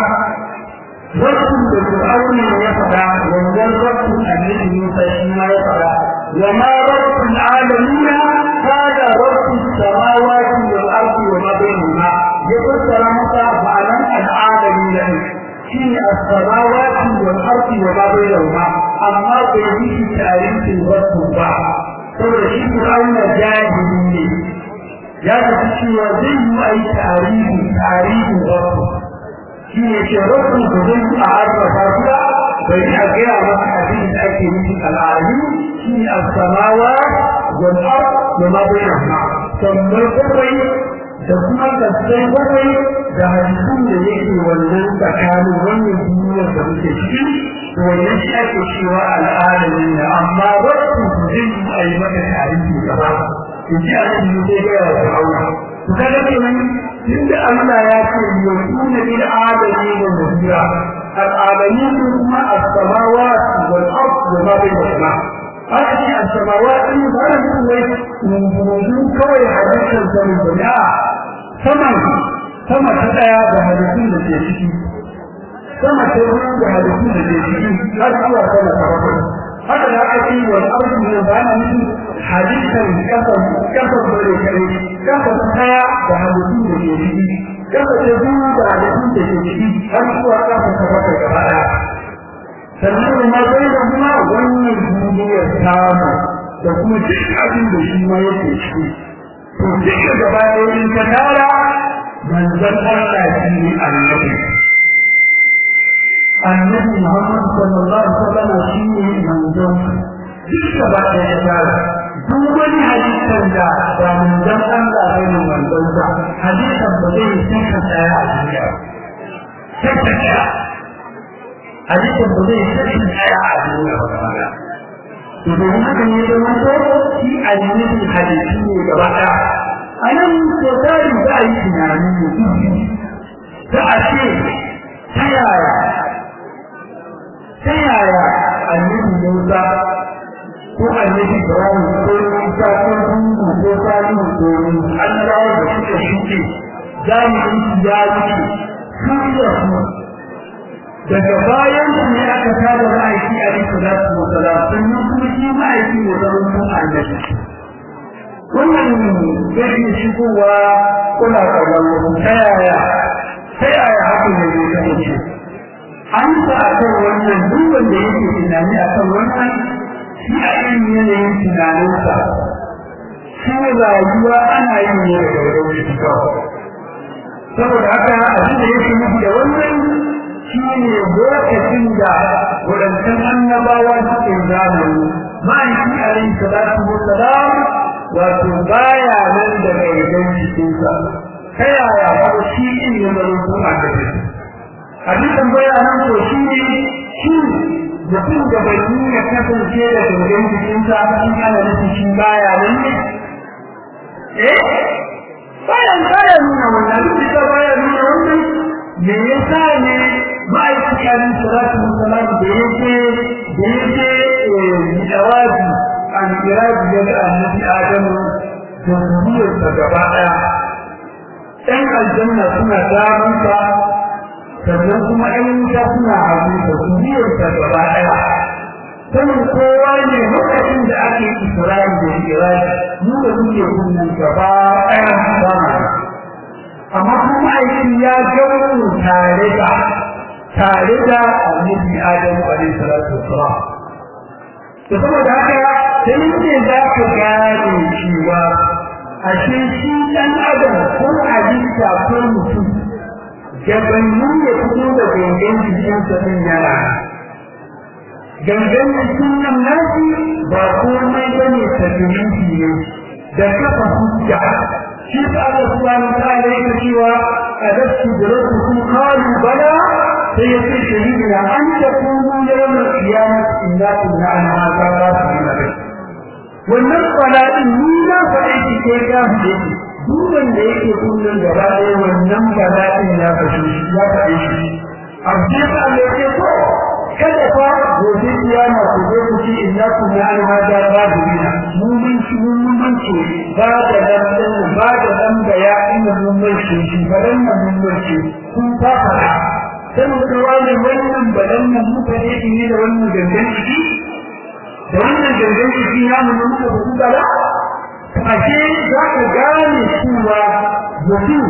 rabbul da fir'auna ya fada wannan rabbul annabi Musa shi ma ya fada wa ma rabbul alamina kada rabbul samawati wal ardi wa ma bainahuma ya fassara masa ma'anan al'alamina shine as-samawati wal ardi wa ma bainahuma amma bai yi tarihin wasu ba saboda shi Fir'auna jahili ne ya tafi cewa zai yi ai tarihi tarihin wasu shi ne ce rasu da zai yi a arzafa ba bai yi a gaya masa abin da ake nufi al'adu shi ne as-samawa wal ard wa ma bainahuma sannan bakwai da kuma gaskai bakwai da hadisun da yake wannan tsakanin wannan duniyar da muke ciki da wannan shi ake cewa al'adamin ne amma wasu su zai yi a yi maka tarihi gaba in ji a cikin zai gaya wa fir'auna to kaga kenan tunda Allah ya ce yakuna bil adami wa mudira al'adamin kuma as-samawati wal ard wa ma bainahuma haka shi as-samawati ba da wai mun kawai hadisin sanin bane saman sama ta daya da hadisin da ke ciki sama ta biyu da hadisin da ke ciki har zuwa sama ta bakwai haka da aka ce wal ardu ne ba na nufi hadisin kasan kasan bare kai kasan daya da hadisin da ke ciki kasan ta biyu da hadisin da ke ciki har zuwa kasan ta bakwai gaba daya sannan ma bai da kuma wannan duniyar samu da kuma duk abin da shi ma yake ciki to duka gaba ɗayan ta tara manzon Allah shi ne annabi annabi Muhammad sallallahu alaihi wasallam shi ne manzon duk gaba ɗayan ta tara duk wani hadisan da ba manzon Allah bai ne manzon sa hadisan ba zai saka tsaya a duniya saka tsaya hadisan ba zai saka tsaya a duniya ba domin haka ne da wato shi annabi hadisi ne gaba ɗaya a nan ko tari za a yi tunani ne za a ce ta yaya ta yaya annabi Musa ko annabi Ibrahim ko Musa ko Hundu ko Salihu ko annabawa da suka shuke jami'in su ya wuce sun da su daga bayan su ne aka tada ma'aiki a rikin da su masala sannan kuma shi ma'aiki ya zama mun annabi wannan zai iya shigowa kuna kamar ta yaya ta yaya haka ne zai kasance an sa a kan wannan duk wanda yake tunani a kan wannan shi a irin yanayin tunaninsa shi rayuwa ana yin ne da gaurau shi kawai saboda haka abin da yake nufi da wannan shine lokacin da wadannan annabawa suke zamani ma'aiki alaihi salatu wassalam wato baya nan da gaidan cikinsa ta yaya ko shi din ne da rubu a gare abin tambaya nan ko shi ne shi mutum da bai nuna kasance da gaidan cikinsa in ana nufin shi baya nan ne eh baya baya nuna wannan duk da baya nuna wannan me yasa ne ma'aikata alaihi salatu wassalam da yake da yake jawabi an irabi da annabi adamu da zuriyarsa gaba daya ɗan aljanna suna damansa sannan kuma ɗan wuta suna hagu da zuriyarsa gaba daya sanin kowa ne lokacin da ake isra'i da irabi mu da muke kunnan gaba daya sama amma kuma aiki ya gauru tare da tare da annabi adamu alaihi salatu wassalam da saboda haka sai ne za ka gane cewa ashe shi dan adam ko halitta ko mutum gabanin ya fito da gangan jikinsa din yana gangan jikin nan nasi ba komai bane tabi'in ne da kafa hujja shi ta Allah subhanahu wa ta'ala yake cewa adastu bi rabbikum qalu bala sai ya ce shahidina an ta kuma yawan kiyama inna kunna an haka ba su yi wannan bala'in ni na faɗi shi ke ga shi duk wanda yake kullun gaba ɗaya wannan bala'in ya faɗi shi ya faɗi shi abu da ya ce ko kada fa gobe kiyama ku zo ku ce inna kunna an haka ba su yi mun mun shi mun mun ce ba da dan ba da dan da ya inda mun mun shi shi ba dan mun mun ce kun ta faɗa sai mu ga wani wannan badan nan muka ne ne da wannan gangan ciki da wannan gangan ciki ya mu muka ku kala ashe za ka gane cewa mutum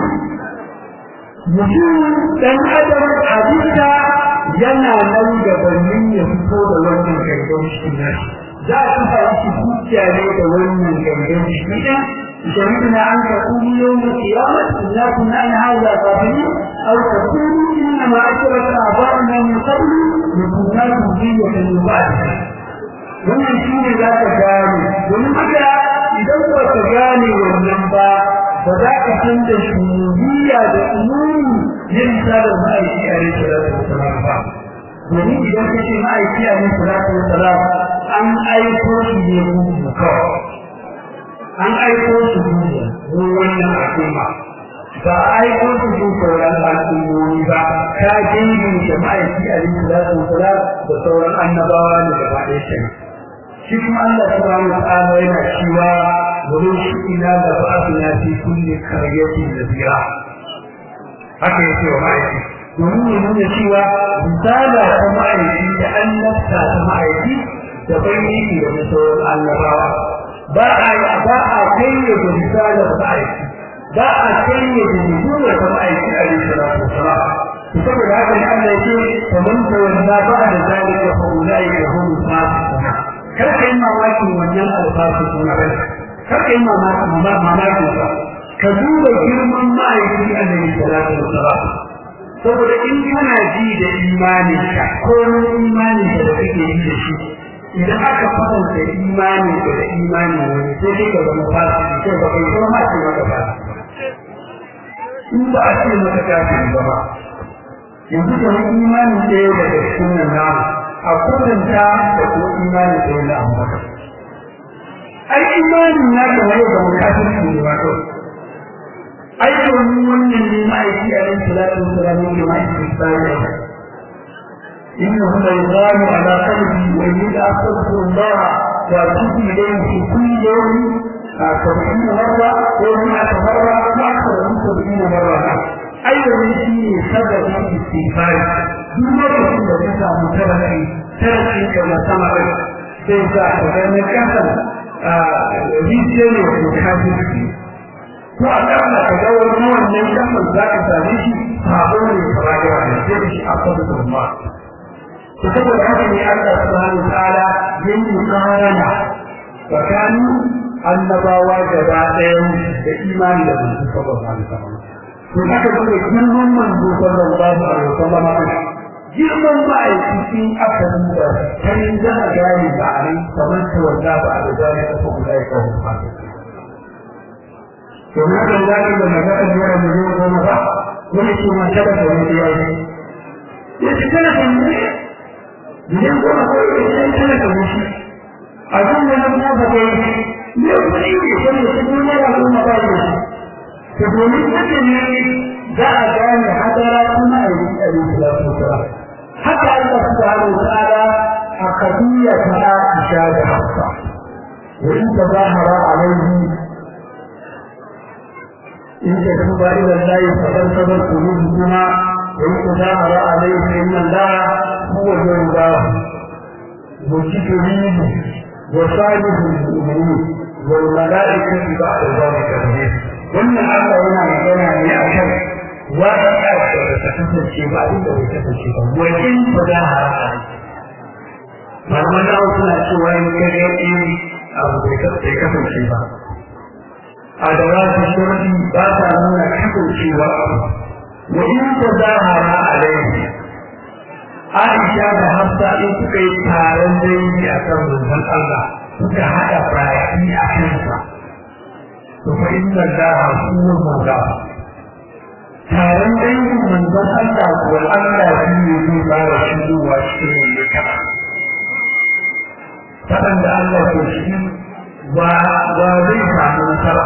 mutum dan adam hadisa yana nan da bannin ya fito da wannan gangan ciki na za a kafa shi hujja ne da wannan gangan ciki din شهدنا أن تقول يوم القيامة إنا كنا عن هذا غافلين أو تقول إنما أشرك آباؤنا من قبل وكنا ذرية من بعدها wannan shi ne za ka gane domin haka idan ba ka gane wannan ba ba za ka san da shuhudiyya da umuri yin misalin ma'aiki a rai salatu wasalam ba domin idan ka ce ma'aiki a rai salatu wasalam an aiko shi ne kuma kawai an aiko su duniya don wannan al'umma ba a aiko su don sauran al'ummomi ba ta dingi da ma'aiki a rikin zasu kula da sauran annabawa ne gaba ɗaya ke shi kuma Allah subhanahu wa ta'ala yana cewa wurin shi ina da ba'athna fi kulli qaryatin nadira haka yake wa ma'aiki domin ya nuna cewa misala ta ma'aiki da annabta ta ma'aiki da bayyana da sauran annabawa ba a ba a kayye da misalan ma'aiki ba a kayye da nuna ta ma'aiki a yin salatu wasalam saboda haka ne Allah yake faman tawalla ba da zalika fa ulai ka hum fasiqun kar kai mamaki wannan alfasu suna bane kar kai mamaki mamaki ba ka duba girman ma'aiki a yin salatu wasalam saboda in kana ji da imanin ka ko imanin da kake yi da shi idan aka kwatanta imani da imani wani sai dai ka zama fasiki sai ba kai kuma ce maka fasiki in ba a ce maka kafin ba ba yanzu da wani imani ɗaya daga cikin nan namu a kwatanta da kuma imani ɗaya na amurka ai imanin na ka wani da mukafin su ne wato ai domin wannan ne ma'aiki a ran salatu wasu ne ma'aiki tsari إنه ليغال على قلبي وإني أستغفر الله وأتوب إليه في كل يوم سبعين مرة ومئة مرة وأكثر من سبعين مرة أيضا في سبب الاستغفار دون مرة التي متبعي تركي كما سمع سيزا وكان كسل rijiyar da ke kafin ko a ƙasa ka ga wani wannan kafin za ka same shi sabo ne kamar yawa ne sai shi a kwadu da ma saboda haka ne Allah subhanahu ta'ala yin mukarana tsakanin annabawa gaba ɗaya da imani da manzo sallallahu alaihi wasallam to haka kuma girman manzo sallallahu alaihi wasallam girman ma'aikacin aka duba kanin za a gane ba a nan kamar ta wanda ba a da zane ta kuma da ya kawo ba to na kan zaki da magana da yawan miliyan goma ba wani ce ma kada ka wani ya yi ya ce kana kan ne miliyan goma ko ya ce kana kan shi a kan wani kuma ba ka yi ne kuɗi ne kan da su ne ya kuma ba da shi to domin haka ne za a gane hadara kuma a yi a yi salatu wasalam haka Allah subhanahu wa ta'ala a qadiyya ta Aisha da Hafsa wa in tazahara alayhi in tatuba ila Allah faqad sabar qulubukuma wa in tazahara alayhi inna Allah huwa al-jawwab مجتهد وصالح المؤمنين والملائكة بعد ذلك ظهير wannan Allah yana magana ne a kan wata da ta kasance ba abin da bai kasance ba wajen ba za a rasa malaman da suna cewa in kare in abu bai kasance ba a da wasu shirki ba ta nuna kasancewa abu wa in ta zahara a laifi Aisha da Hafsa in suka yi taron dangi a kan manzon Allah suka haɗa baki a kansa فإن الله هو المولى taron dangin manzon Allah kuwa Allah shi ne zai fara shigowa cikin wanda kama faɗan da Allah ke shi ba zai samu nasara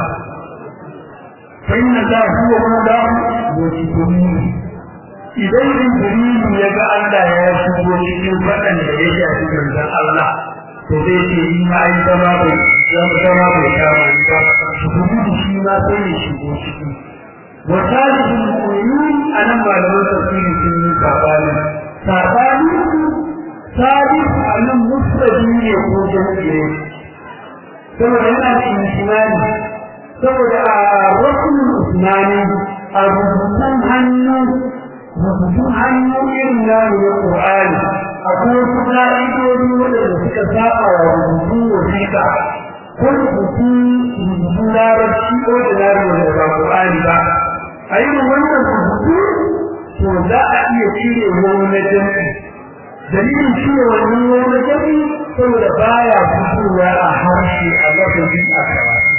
sai na za huwa mawla wa jibrilu idan jibrilu ya ga Allah ya shigo cikin faɗan da ya shafi manzon Allah to zai ce ni ma ai zama bai zama bai kama ni ba shuhudu shi ma sai ya shigo ciki wa salihul mu'minin anan malaman tafsiri sun yi sabani sabani salih anan mufradi ne ko jami'i ne saboda yana da imani saboda a rasul usmani a rubutun hannu rubutun hannu irin na ne qur'ani akwai wasu ka'idodi waɗanda suka saba wa rubutun wasiƙa ko rubutu rubutu larabci ko da larabci da ba Qur'ani ba a yi wannan rubutu to za a iya cire wani jami'i dalilin cire wannan wani jami'i saboda baya fitowa a harshe a lafazin a karatu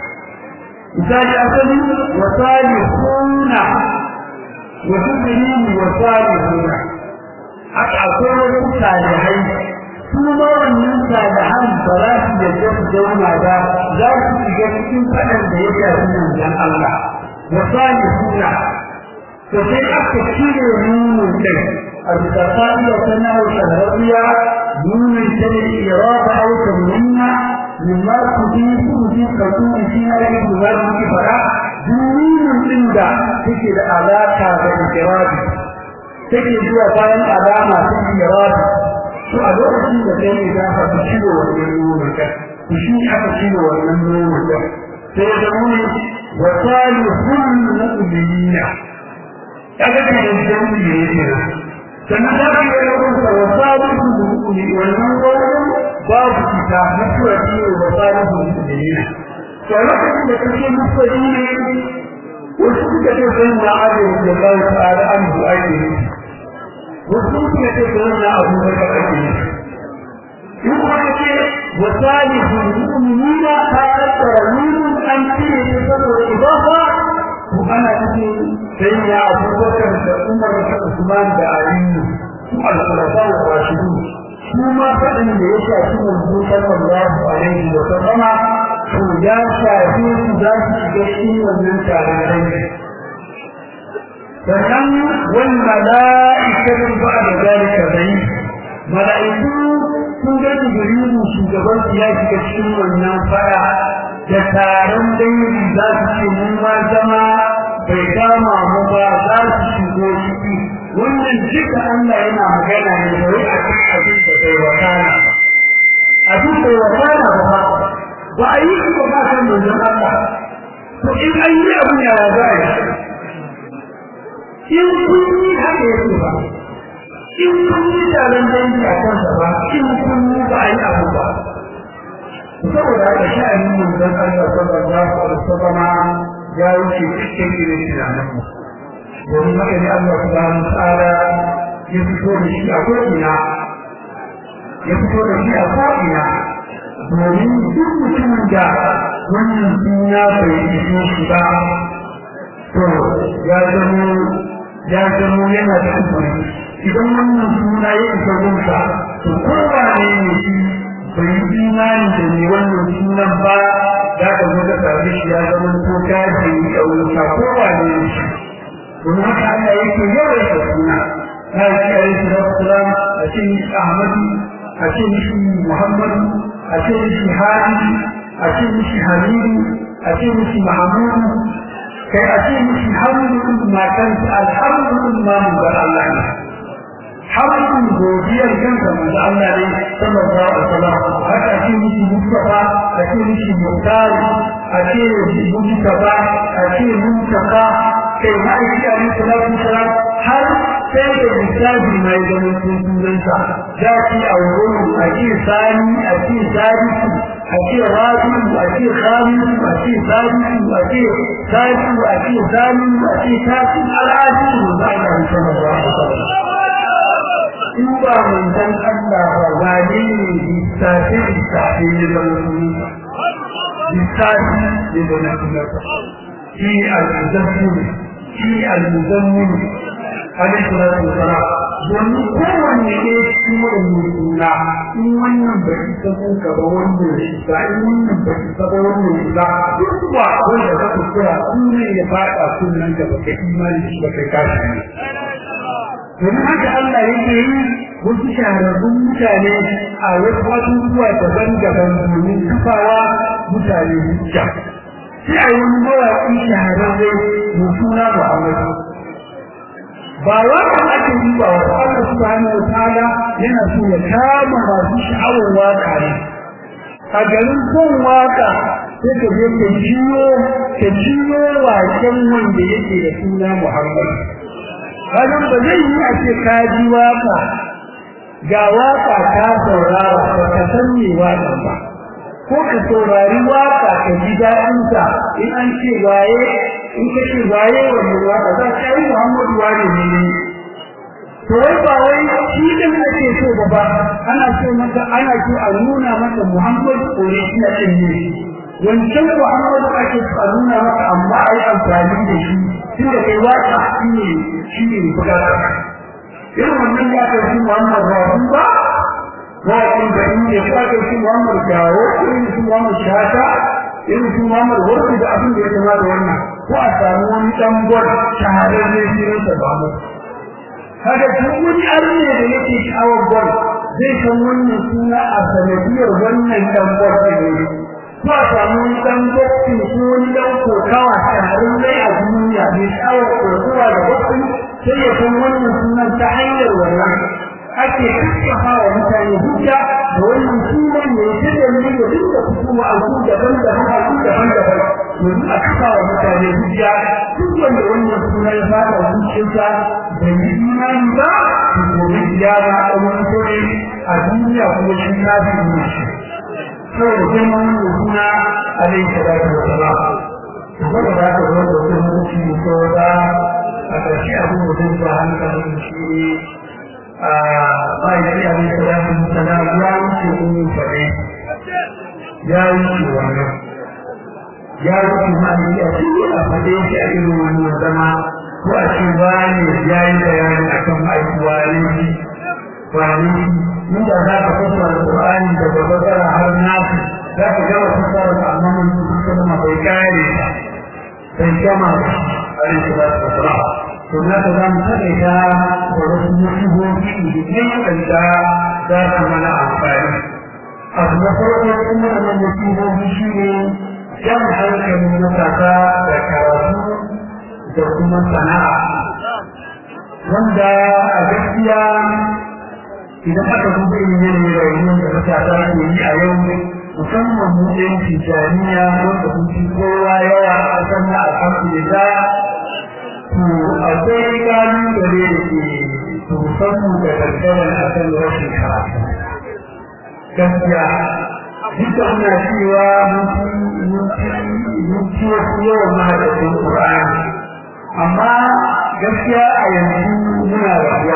misali asali wa salihuna wa tudrini wa salihuna haka akwai wasu salihai su ma wannan salihan ba za su yadda su zauna ba za su shiga cikin faɗan da ya shafi manzon Allah wa salihuna to sai aka cire nunin kai a bisa fa'ida ta nahu shahararriya nunin ta ne irada au tamunna mimma tudifu fi qadumi fi halin da za su fara nunin din da take da alaka da iradi take zuwa bayan alama ta iradi to a lokacin da kai ne za ka fi ciwo wannan nonon ka to shi aka ciwo wannan nonon ka sai da mu wa salihun mu'minina kaga da jami'i ne kenan sannan da ka yi rubuta wa salihun mu'minina wannan wannan babu kita mutuwa ce wa salihun mu'minina to a lokacin da kake mutuwa ne wasu suka ce sai na ajiye da Allah ta'ala an bu'ayi wasu suka ce ga wannan abu da ka ake yi in kuma ce wa salihul mu'minina ta tattara nunun an cire ne saboda idafa to ana cikin sai ya abubakar da umar da usman da aliyu su al-khulafa wa rashidun su ma faɗin da ya shafi manzo sallallahu alaihi wa sallama to ya shafi su za su shiga cikin wannan taron dangi sannan wal mala'ikatu ba'da zalika zai mala'iku sun ga jibrilu shugaban su ya shiga cikin wannan fara da taron dangi za su ce mun ma zama bai kama mu ba za su shigo ciki wannan duka Allah yana magana ne da wai a cikin abin da bai wakana abin bai wakana ba ba a yi ba ba san manzon Allah to in an yi abin ya za a yi in kun yi haka yake ba in kun yi taron dangi a kansa ba in kun yi ba a yi abu ba saboda haka sha'anin manzon Allah sallallahu alaihi wasallam ya wuce cikin irin tunanin mu domin haka ne Allah subhanahu ta'ala ya fito da shi a ko'ina ya fito da shi a ko'ina domin duk mutumin da wannan suna bai fito shi ba to ya zamo ya zamo yana da kufuri idan wannan suna ya isa gunsa to kowa ne ne shi bai yi imani da ne wannan sunan ba za ka zo ka sami shi ya zama ko kaji da wuta kowa ne ne shi domin haka Allah yake yawan da suna na yi alaihi salatu a ce mishi Ahmadu a ce mishi Muhammadu a ce mishi Hadi a ce mishi Hamidu a ce mishi Mahamudu kai a ce mishi Hamdu matansa alhamdu ma mun bar Allah ne hamdun godiyar kansa manzo Allah ne sallallahu alaihi wasallam haka ce mishi Mustafa a ce mishi Muhtar a ce Mustafa a ce Mustafa kai ma'aiki a musu lafi sara har sai da lissafi mai ganin sunansa za ki a wurin a ce sani a ce sadisu a ce rabiu a ce khamisu a ce sadisu a ce sadisu a ce salisu a ce tasu al'adu za a yi sallallahu alaihi wasallam in ba manzon Allah ba wane ne lissafi lissafi ne da musulmi lissafi ne da musulmi shi al-muzammil shi al-muzammil alaihi salatu wasalam domin kowanne ne shi wannan suna in wannan bai isa ko ka ba wannan shi ba in wannan bai isa ba wannan shi ba duk ba wanda ka kuskura sunan ya fada sunan ka baka imani shi baka kashi ne domin haka Allah yake yi wasu shahararrun mutane a wasu abubuwa daban-daban domin kafawa mutane hujja sai a yi wani mawaƙi shahararre mai suna Muhammadu ba wannan ake yi ba wa Allah subhanahu wa ta'ala yana so ya kama masu sha'awar waka ne a garin son waka sai ka je ka jiyo ka jiyo waken wanda yake da suna Muhammadu Hakan ba zai yi a ce ka ji waka ga waka ta saurara ba ka san me waka ba ko ka saurari waka ka ji daɗinta in an ce waye in ka ce waye wannan waka za ka yi Muhammadu wane ne ne to wai ba wai shi din ake so ba ba ana so maka ana so a nuna maka Muhammadu original din ne wancan Muhammadu ake so a nuna maka amma a yi amfani da shi tunda kai waka shi ne shi ne bukata irin wannan ya kai shi Muhammad Rafi ba wakin da in ya kai shi Muhammad Gawo irin shi Muhammad Shata irin shi Muhammad Warki da abin da ya kama da wannan ko a samu wani dan gwar shahararre shi ne ta ba mu kaga duk wani arne da yake sha'awar gwar zai san wannan suna a sanadiyar wannan dan gwar ne ko a samu wani dan gwar ko wani dan kokawa shahararre a duniya mai sha'awar kokowa da gwar sai ya san wannan sunan ta hanyar wannan ake kakkafa wa mutane hujja da wannan sunan ne ta da ne da duk da kuma a ku daban daban a ku daban daban yanzu a kafa wa mutane hujja duk wanda wannan sunan ya fara zuciyarsa da yi imani ba to gobe ya ba a wani kore a duniya kuma shi na fi shi saboda girman wannan suna alaihi salatu wa salam saboda da ka zo da wani mutum ko da a ƙarshe abin da zai ba hankalin shi a ma'aikaci abin da ya fi sana ya wuce umu faɗe ya wuce wannan ya wuce ma'aikaci a cikin a faɗe shi a irin wannan zama ko a ce wani ya yi bayani a kan aikuwa ne shi wani inda za ka fasa alƙur'ani daga bakara har nasu za ka gama fasara da amma mun kuma bai kare ba bai gama ba alaihi salatu wassalam to na ta zamu take ta da wasu musibobi da kai kanta za su mana amfani abu na farko kuma wannan musibobi shi ne jan hankalin matasa da karatu da kuma sana'a wanda a gaskiya idan aka duba irin yanayin rayuwar da matasa ke yi a yau musamman mu ɗan tijaniya wanda kun fi kowa yawa a ƙasar na alhamdulillah to akwai kalubale da ke tusan mu da gaggawan a kan rashin karatu gaskiya duk da muna cewa mun ci wasu yawan mahadafin ƙur'ani amma gaskiya a yanzu muna rayuwa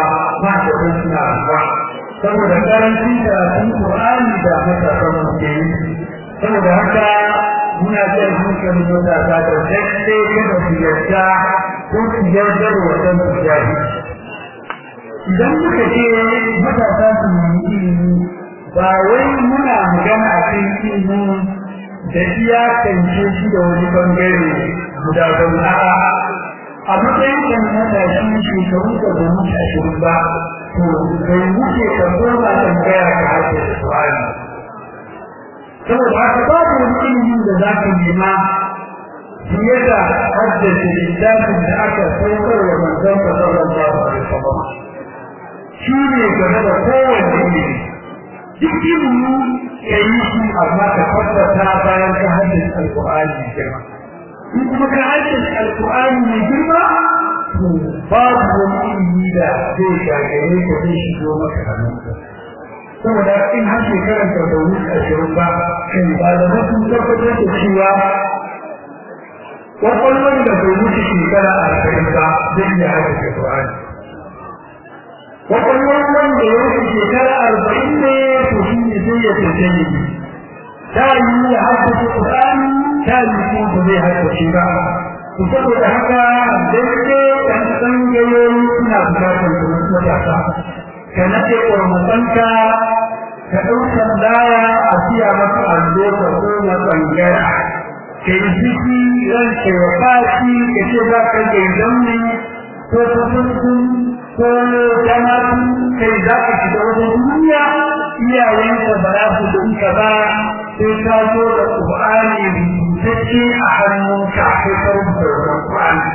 ba da kan suna ruwa saboda karancin karatun Qur'ani da matasan muke yi saboda haka muna jan hankalin matasa da daidai kada su yarda ko su yarda da wajen su jahi idan muka ce matasa su yi ilimi ba wai muna magana a kan ilimi da iyakance shi da wani bangare guda ban a'a a matsayin kan matashi shekaru da ba mutu ashirin ba to bai wuce ka koma tambaya ka haɗe da su'ali saboda haka babu wani ilimin da za ka nema fiye da haddace littafin da aka saukar wa manzon ka sallallahu alaihi wasallam shi ne game da kowane ilimi duk ilimi ka yi shi amma ka tabbata bayan ka haddace alƙur'ani mai girma in kuma ka haddace alƙur'ani mai girma to babu wani ilimi da zai gagare ka zai shigo maka hannunka saboda in har shekarar ka da wuce ashirin ba kai ba da sun tabbatar da cewa kwakwalwar da bai wuce shekara arba'in ba zai iya haddace Qur'ani kwakwalwar wanda ya wuce shekara arba'in ne to shi ne zai ya tantance ne ta yi ya haddace Qur'ani ta yi kuma ba zai haddace ba to saboda haka daidai ɗan tsangayoyi suna bukatar kuma matasa ka naɗe ƙwarmatanka ka ɗaukar daya a siya maka allo ka koma tsangaya ka yi ciki ran ke wa fashi ka ce za ka ke zaune ko kusurkun ko jama'atu kai za ka shiga wajen duniya iyayenka ba za su dinka ba sai ka zo da ƙur'ani rubutacce a hannunka sai ka rubuta wannan ƙur'ani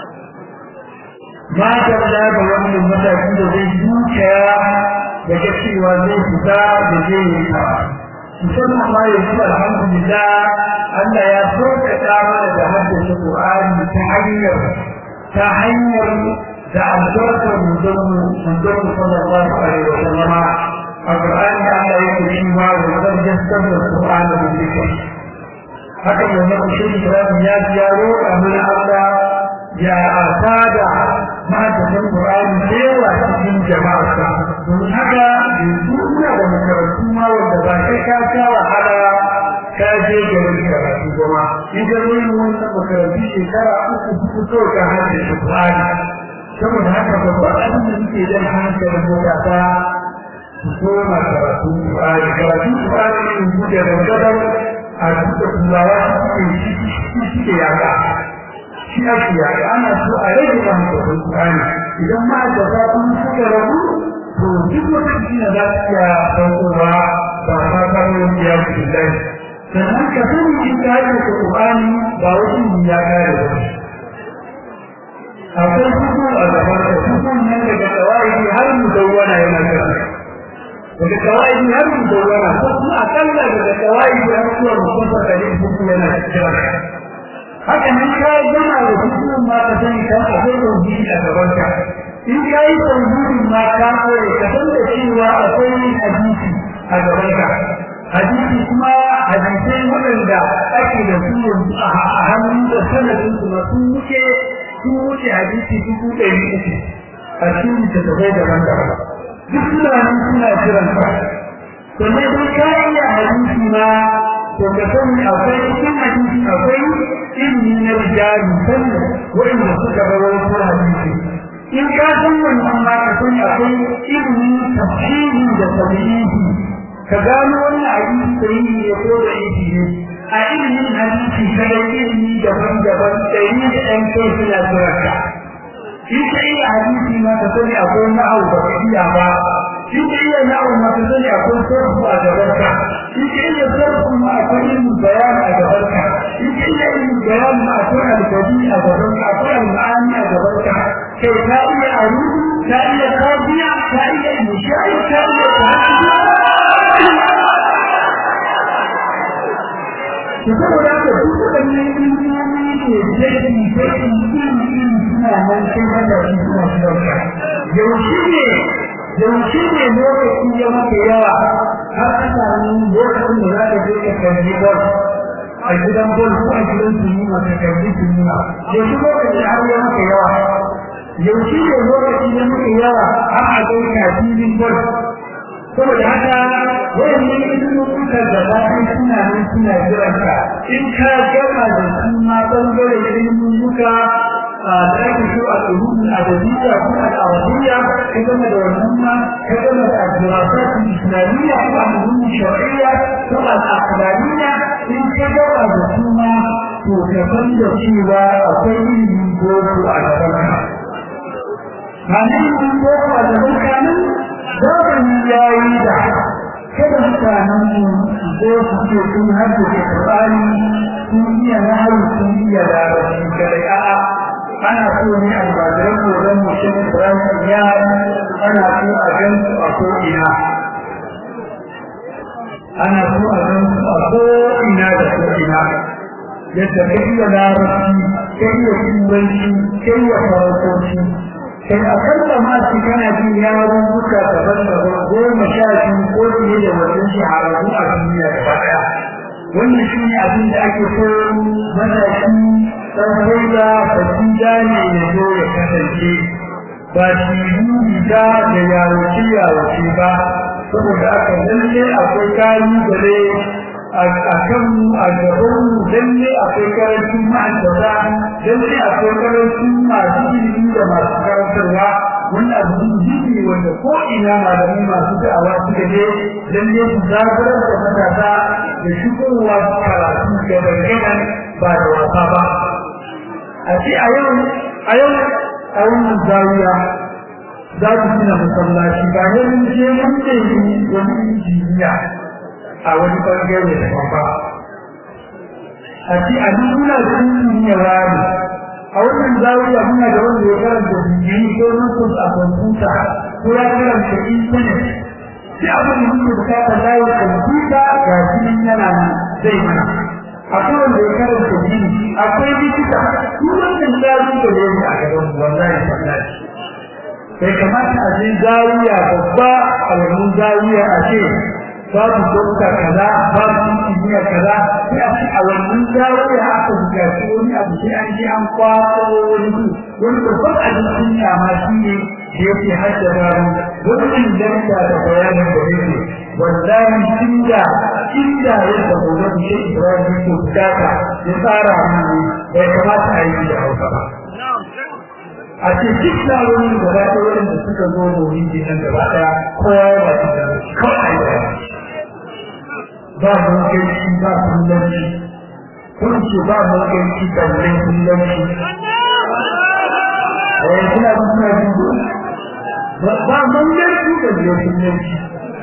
ma ta da ga wannan mataki da zai dukiya da ga cewa zai fita da zai yi ta musamman ma yanzu alhamdulillah Allah ya sauƙaƙa mana da haddace Qur'ani ta hanyar ta hanyar da albarkar mutum mutum sallallahu alaihi wa sallama a Qur'ani Allah yake cewa wa zan jassar da Qur'ani da zikr haka yanzu shi Ibrahim ya ji ya roƙa mana Allah ya asada mahaddasan Qur'ani da yawa cikin jama'arsa don haka yanzu ina da makarantu ma wanda ba kai ka sha wahala ka je garin karatu kuma in ka zo yin wannan makarantu shekara uku huɗu kawai ka haddace Qur'ani saboda haka babban abin da muke jan hankalin matasa su koma karatu Qur'ani karatu Qur'ani ne yanzu da dangadar a duka turawa suke yaga shi ake yaga ana so a rage mahaifatun Qur'ani idan ma'aikata sun suka rabu to duk wata jina za su iya saukowa ba ta karo ya fi lai sannan ka sani in ka yi da Qur'ani ba wasu ya kare ba akwai hukum a gaban da hukum nan daga kawai har mu dawwana yana kira daga kawai har mu dawwana ko kuma akalla daga kawai har zuwa mutum da hukum yana kira haka nan ka gama da hukumin ma ka sani ka akwai tauhidi a gaban ka in ka yi tauhidin ma ka koyi ka san da cewa akwai hadisi a gaban ka hadisi kuma hadisai waɗanda ake da su yanzu a hannun da sanadin su sun wuce sun wuce hadisi dubu ɗari uku a cikin littattafai daban-daban duk suna nan suna jiran ka sannan dai ka iya hadisi ma to ka sani akwai cikin hadisi akwai ilmi na rijali sannan waɗanda suka rawaito hadisi in ka san wannan ma ka sani akwai ilmi tafsiri da tabi'i ka gano wannan hadisi sahihi ne ko da yake ne a ilimin hadisi kada ilmi daban-daban ɗari da ɗan kai suna jirarka in ka iya hadisi ma ka sani akwai na'au ba ka iya ba in ka iya na'au ma ka sani akwai sarfu a gabanka in ka iya sarfu ma akwai ilmin bayan a gabanka in ka iya ilmin bayan ma akwai alkadi a gabanka akwai alma'ani a gabanka kai ka iya arudu ka iya kafiya ka iya mishayi ka iya tahajjud to saboda haka duk waɗannan ilmomi ne jaki jaki iri iri suna nan sai hada shi suna shirka yaushe ne yaushe ne lokaci ya maka yawa har ka samu lokacin da za ka je ka kalli bol a gidan bol ko a gidan sinima ka kalli sinima yaushe lokaci har ya maka yawa yaushe ne lokaci da muke yawa har a kai kafin gwal saboda haka wayannan ilimukan da ba kai suna nan suna jiran ka in ka gama da su ma bangare ilimuka a da ake so a tsohon adabiyya ko al'awadiyya ka gama da wannan ma ka gama da addirasat islamiyya ko al-ulum shar'iyya ko al-aqlaliyya in ka gama da su ma to ka san da cewa akwai ilimin boko a gaban ka Hannun ilimin boko a gaban ka nan zamani ya yi da kada mutanen mu zo su ce sun haddace Qur'ani sun iya nahawu sun iya larabci kadai a'a ana so ne almajiran koron mutum Ibrahim ya ana so a gan su a ko'ina ana so a gan su a ko'ina da ko'ina yadda ka iya larabci ka iya turanci ka iya faransanci kai a kalla ma shi kana jin yaron duka daban-daban goma sha biyu ko fiye da wannan shahararru a duniya gaba ɗaya wannan shi ne abin da ake so matashi ɗan da fasida ne ya zo ya kasance ba shi riga da yawace yawace ba saboda aka lalle akwai kalubale a kan a gaban lalle akwai karancin ma'aikata lalle akwai karancin masu ilimi da masu karantarwa wannan abu ne wanda ko ina malamai masu da'awa suka je lalle su zaburar da matasa da shigowa karatu da dangadan ba da wasa ba a ce a yau a yau a wannan zawiya za ku gina masallaci ba ne mun je mun ne wani injiniya a wani bangare da ba a ce a duk muna da injiniya rami a wannan zawiya muna da wanda ya karanta digiri ko nufus a kwamfuta ko ya karanta intanet sai abin da muke bukata layi kwamfuta ga shi yana nan zai mana akwai wanda ya karanta jini akwai likita duk wannan zaru da ne a gaban wallahi sallaci bai kamata a je zawiya babba a wannan zawiya a ce babu dokta kaza babu injiniya kaza sai a ce a wannan zawiya aka buƙaci wani abu sai an je an kwaso wani su wani babban abin duniya ma shi ne da yake haddasa mu wannan danta da bayanin da yake wallahi inda inda yadda gobe shi Ibrahim ko bukata ya tsara mu bai kamata a yi da hausa ba a ce duk labarin da ba ɗaya da suka zo domin jinan da ba ɗaya kowa ya ba su da kawai da ba mulkanci ba kullanci kun ce ba mulkanci balle kullanci eh kuna kuna dubo ba mulkanci balle kullanci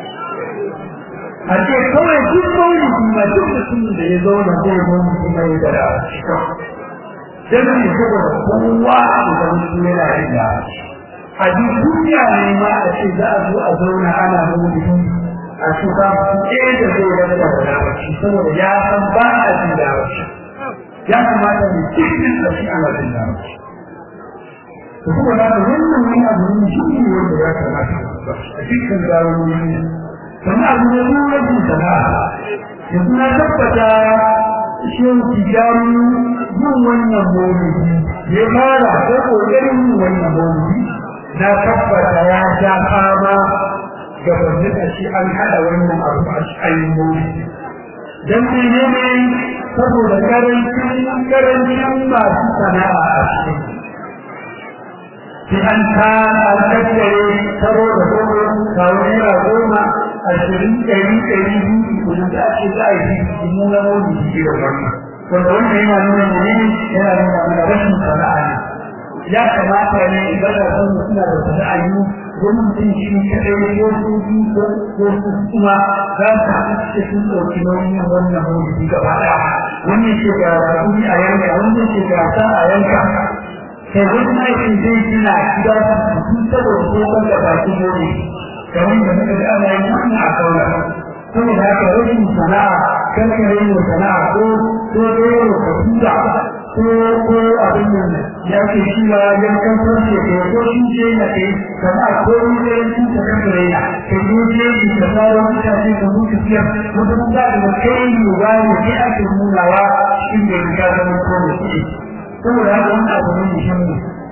a ce kawai duk maulidi ma duk mutumin da ya zauna zai maulidi mai da rashi dan ne saboda kowa da mutum yana yin da a duk duniya ne ma a ce za a zo a zauna ana maulidi a ce ba su ɗaya da zai rasa da labarci saboda ya san ba a jin labarci ya kamata ne cikin da shi ana jin labarci to kuma na da wannan wani abu ne shi ne wanda ya kamata a cikin zarurin sannan abu ne ne wajen sana'a yanzu na tabbata shin tijani yin wannan maulidi ya fara ko kokarin yin wannan maulidi na tabbata ya sha fama ga wanda da shi an hada wannan abu a cikin maulidi dan ne ne saboda karancin karancin masu sana'a a cikin sai an ta an tattare taro da goma kawo naira goma ashirin ɗari ɗari biyu kuma da ake za a yi mu na maulidi shi da wannan wanda wannan yana nuna ne yana nuna mana rashin sana'a ne ya kamata ne idan da san suna da sana'a yi wani mutum shi kaɗai ko su biyu ko su kuma za su haɗu da sun ɗauki nauyin wannan maulidi gaba ɗaya wannan ce ga kuɗi a yanka wannan ce ga sa a yanka kai wani aikin zai gina gida su saboda tsohon da baki maulidi kamar da muka ga ana yin wannan a kaula saboda haka rashin sana'a kan ka yi sana'a ko ko dole ka tura ko ko abin nan ya ke shi ma yan kan farce ko ko shi ce na kai sana'a ko ni da yanki ta kan raina kai ko je ki ka fara mutane ka mutu fiye ko da mun ga da kai ne ba ne ke ake nunawa shi ne ka zama ko ne saboda haka wannan abu ne muhimmi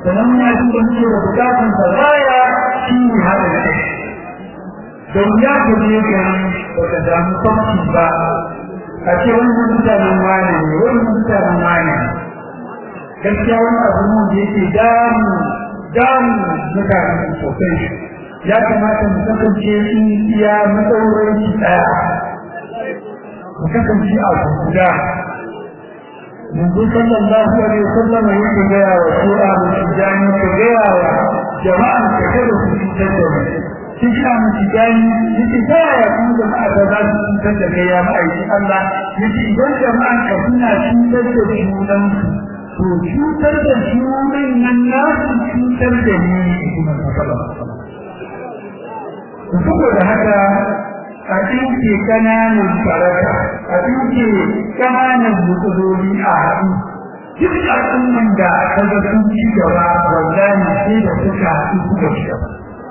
sannan ya ji da muke da bukatun sa baya shi ne haɗa da kai don ya ka je gari ba ka samu kwamfi ba a ce wannan mutanen wane ne wannan mutanen wane ne gaskiya wani abu ne da yake damu damu mutanen sosai ya kamata mu kasance sun iya matsaurin ɗaya mu kasance a guda منذ صلى الله عليه وسلم يقول يا رسول الله الشجاني كجيا جماعة كثيرة في الجنة تجمع من تجاني يتجاه يكون جماعة ذات الجنة يا مأيدي الله يتجاه جماعة كثيرة في الجنة to cutar da shugaban nan nasu cutar da ni kuma saboda haka a ɗinke ƙananan faraka a ɗinke ƙananan matsaloli a haɗu duk al'umman da ta ga sun ci gaba wallahi sai da suka haɗu suka ci gaba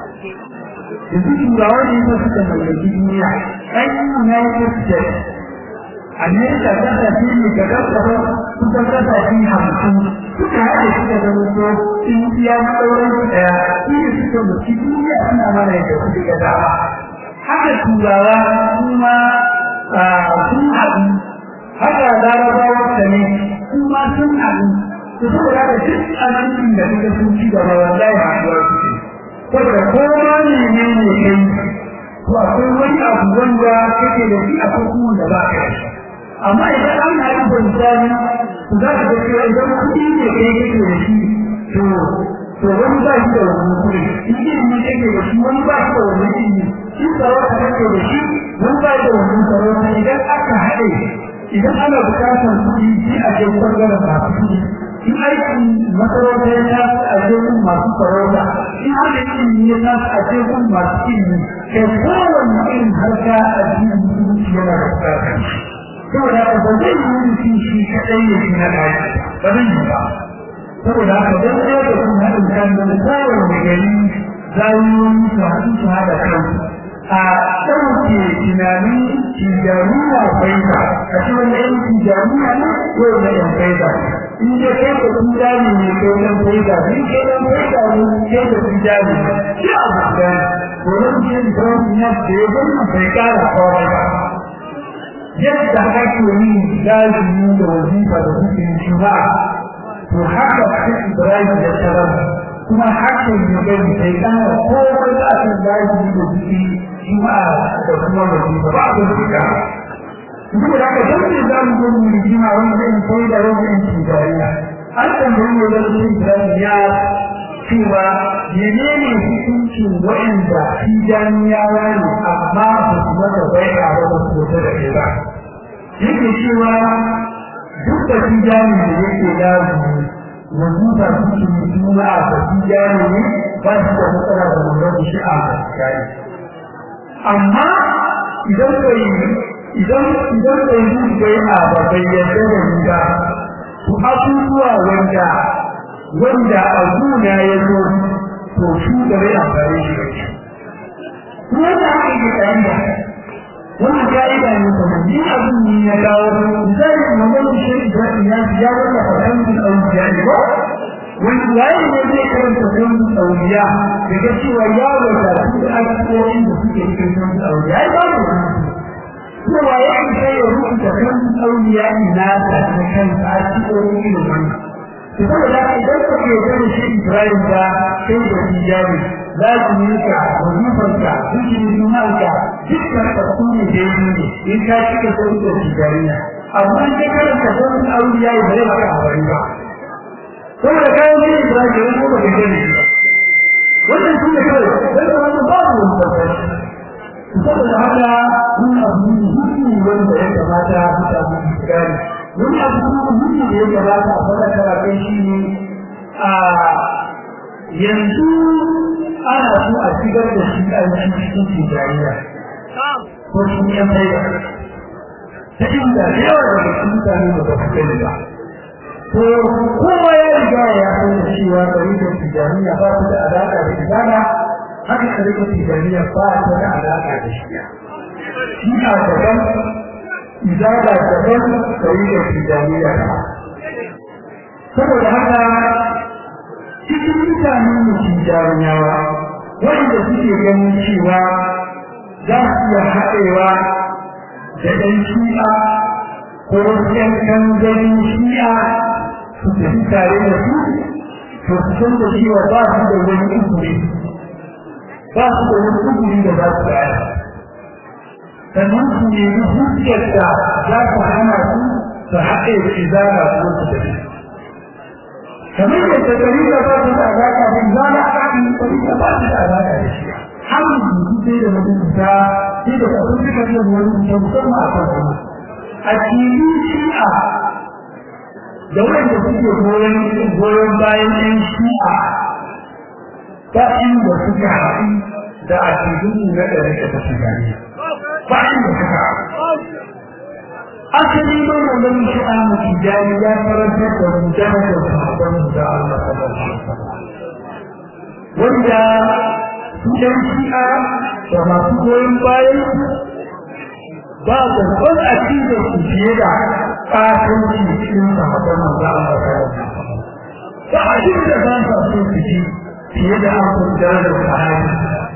yanzu turawa ne ta suka mallaki duniya ɗan united states amerika ta tafi ne ga gaba kusan kasashe hamsin suka haɗe suka zama so in iya matsauran su ɗaya shi ne suka mutu duniya suna mana yadda suke ga dama haka turawa kuma sun haɗu haka larabawa ta ne kuma sun haɗu su saboda haka duk abincin da suka sun ci gaba wallahi haɗuwa suke saboda koma ne ne ne kai to akwai wani abu wanda kake da shi akwai kuma da ba ka da shi amma idan an haɗu da misali za ka ga cewa idan kuɗi ne kai kake da shi to to wani ba shi da wannan kuɗi in ilimi kake da shi wani ba shi da wannan ilimi in sarauta kake da shi wani ba shi da wannan sarauta idan aka haɗe idan ana buƙatar kuɗi shi a je ɓangaren masu kuɗi in aikin masarauta ya tafi a je gun masu sarauta in haka ilimi ya tafi a je gun masu ilimi kai kowane irin harka a cikin musulunci yana da buƙatar shi saboda haka ba zai yi mutum shi kaɗai ya fi na ɗaki ba zai yi ba saboda haka don ɗaya da kuma haɗin kan da kowane gari zawiyoyi su haɗu su haɗa kansu a ɗauke tunanin tijaruwa faida a ce wanda yan tijaruwa ne ko da yan faida in dai kai da tijani ne ko yan faida in kai yan faida ne kai da tijani ne shi abu da wurin jin zaune na da ya gani bai ƙara kawai ba yadda ake yi lazimi da wazifa da hukumin shura to haka sai Ibrahim ya tarar kuma haka ya gani sai kana komai da aka lazimi da hukumin juma'a da kuma wazifa ba a zuka duk da haka dan ne za mu zo mu rigima wanda in sai da rabin tijariya an tambayi ne da Ibrahim ya cewa menene hukuncin waɗanda tijaniyawa ne amma ba su mata bai'a ba ba su da ke ba yake cewa duk da tijani da yake lazumi yanzu ba su ke juna a ba tijani ne ba su da matsala da wannan shi a tijani amma idan bai idan idan bai yi bai'a ba bai yarda da ni ba to abubuwa wanda wanda a guna ya zo to shi da bai amfani shi ba kuma da aka yi kayan da wannan ka'ida ne kuma ni abin ne ya dawo zai magana shi da ya ya wanda fadan da auliya ne ba wani yayi ne zai karanta sunan auliya daga cewa ya wata su da alƙawarin da suke cikin sunan auliya ai ba mu cewa ya isa ya rubuta sunan auliya ina ta kansa a cikin ilimin saboda idan ka ke da shi Ibrahim ba sai da hijabi za ku yi ka wajibanka cikin jumanka dukkan tasiri da yi ne in ka cika sai da hijariya amma in ka karanta sunan auliya ya bare maka abari ba saboda kayan ne Ibrahim ko ba da ne wannan shi ne kawai sai da wannan babu wani tabbata saboda haka mun abu ne wanda ya kamata mutane su gane wani abu kuma muhimmi da ya gabata a fara karatun shi ne a yanzu ana so a shigar da shi a cikin tijariya ko shi ne mai da ta inda da yawa daga cikin mutane da ba su gani ba to kowa ya riga ya san da cewa ɗarikar tijariya ba ta da alaƙa da ibada haka ɗarikar tijariya ba ta da alaƙa da shiya shi a daban izada daban ɗarikar tijariya ba saboda haka cikin mutane mutum jarumawa wanda suke ganin cewa za su iya haɗewa da ɗan shi'a ko ɗan kanzarin shi'a su tafi tare da su to su san da cewa ba su da wani izini ba su da wani izini da za su bayar sannan su nemi hujjar da za su hana su su haɗe da izara ko su tafi kamar yadda dalila ba su da alaƙa da izara a kan dalila ba su da alaƙa da shi har yanzu sai da mutunta sai da kafin suka ce wani mutum musamman a kan kuma a cikin shi'a da wanda suke goyon goyon bayan ɗan shi'a ba inda suka haɗu da a cikin na ɗari da ta shigari ba inda suka asali ma wannan shi'a mutu jari ya karantar da mutane da sahabban da Allah sallallahu alaihi wasallam wanda su ɗan shi'a da masu goyon bayan ba babban akidar su fiye da ƙasanci cikin sahabban manzo Allah ba abin da ba sa so su ji fiye da an kudar da sahabi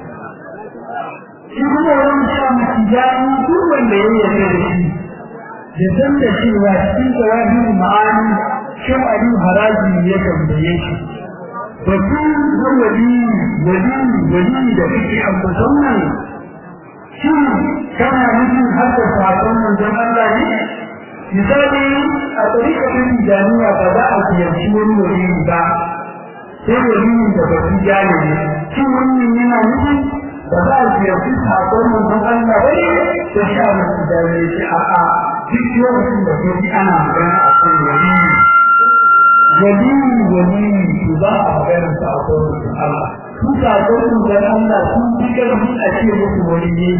shi kuma wani sha mutu jani duk wanda ya yarda da shi da san da cewa cikin jawabin ma'ani shin abin haraji ya tambaye shi batu na wali wali wali da kake ambatan nan shin kana nufin har da sakon manzon Allah ne misali a tsarikacin jami'a ba za a ziyarci wani wali ba sai wali da ba su jani ne shin wannan yana nufin ba za a ziyarci sakon manzon Allah ba ne da sha musu jani shi a'a duk lokacin da kuma ana magana a kan wali wali wali su za a magana sakon manzon Allah su sakon manzon Allah sun fi karfi a ce musu wali ne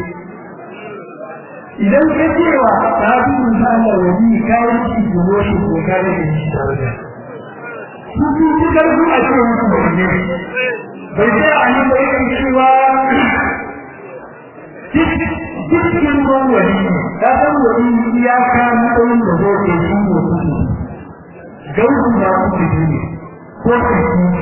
idan ka cewa ta fi misali wani kayan shi gobe shi ko kare da shi tare da su fi su karfi a ce musu wani bai sai a yi bai kan cewa cikin ruwan wani ta san wani iyaka matsayin da zai ke shi ne kudu gausu na kudu ne ko kudu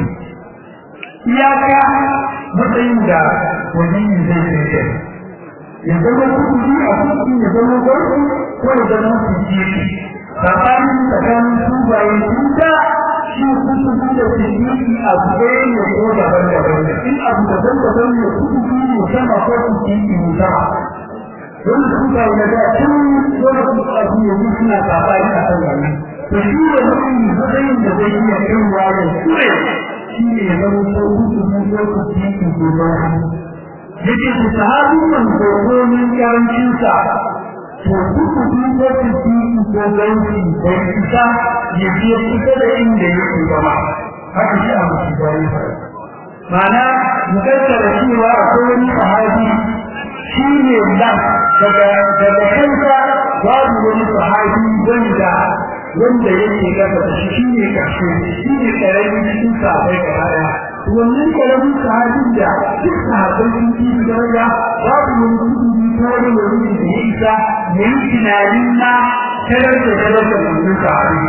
iyaka matsayin da wani zai ke ya zama kuɗi a kuɗi ya zama gwarfi ko ya zama kuɗi tsakanin tsakanin tubaye tuta shi kuɗi da kuɗi a ɗaya ne ko daban daban ne in abu daban daban ne kuɗi ne sama ko kuɗi ne sama don tubaye na da tun wani kuɗi abu ya yi suna tsakanin a kan wannan to shi ne mutum matsayin da zai iya kaiwa ya kure shi ne ya zama ko kuɗi ko kuɗi ne ko daban yake ku sahabin man dokonin yarancinsa to kuku duba su jiki ko gauci bai isa ya je kusa da inda yake gaba haka shi a musu gari mana mu kaddara cewa akwai wani sahabi shi ne da daga daga kansa babu wani sahabi wanda wanda yake gaba da shi ne karshe shi ne karamin cikin sahabbai gaba daya wannan karamin sahabin da duk sahabbai sun fi daraja babu wani kudi ko wani wani da ya isa ya yi tunanin na tarar da tarar da wannan sahabi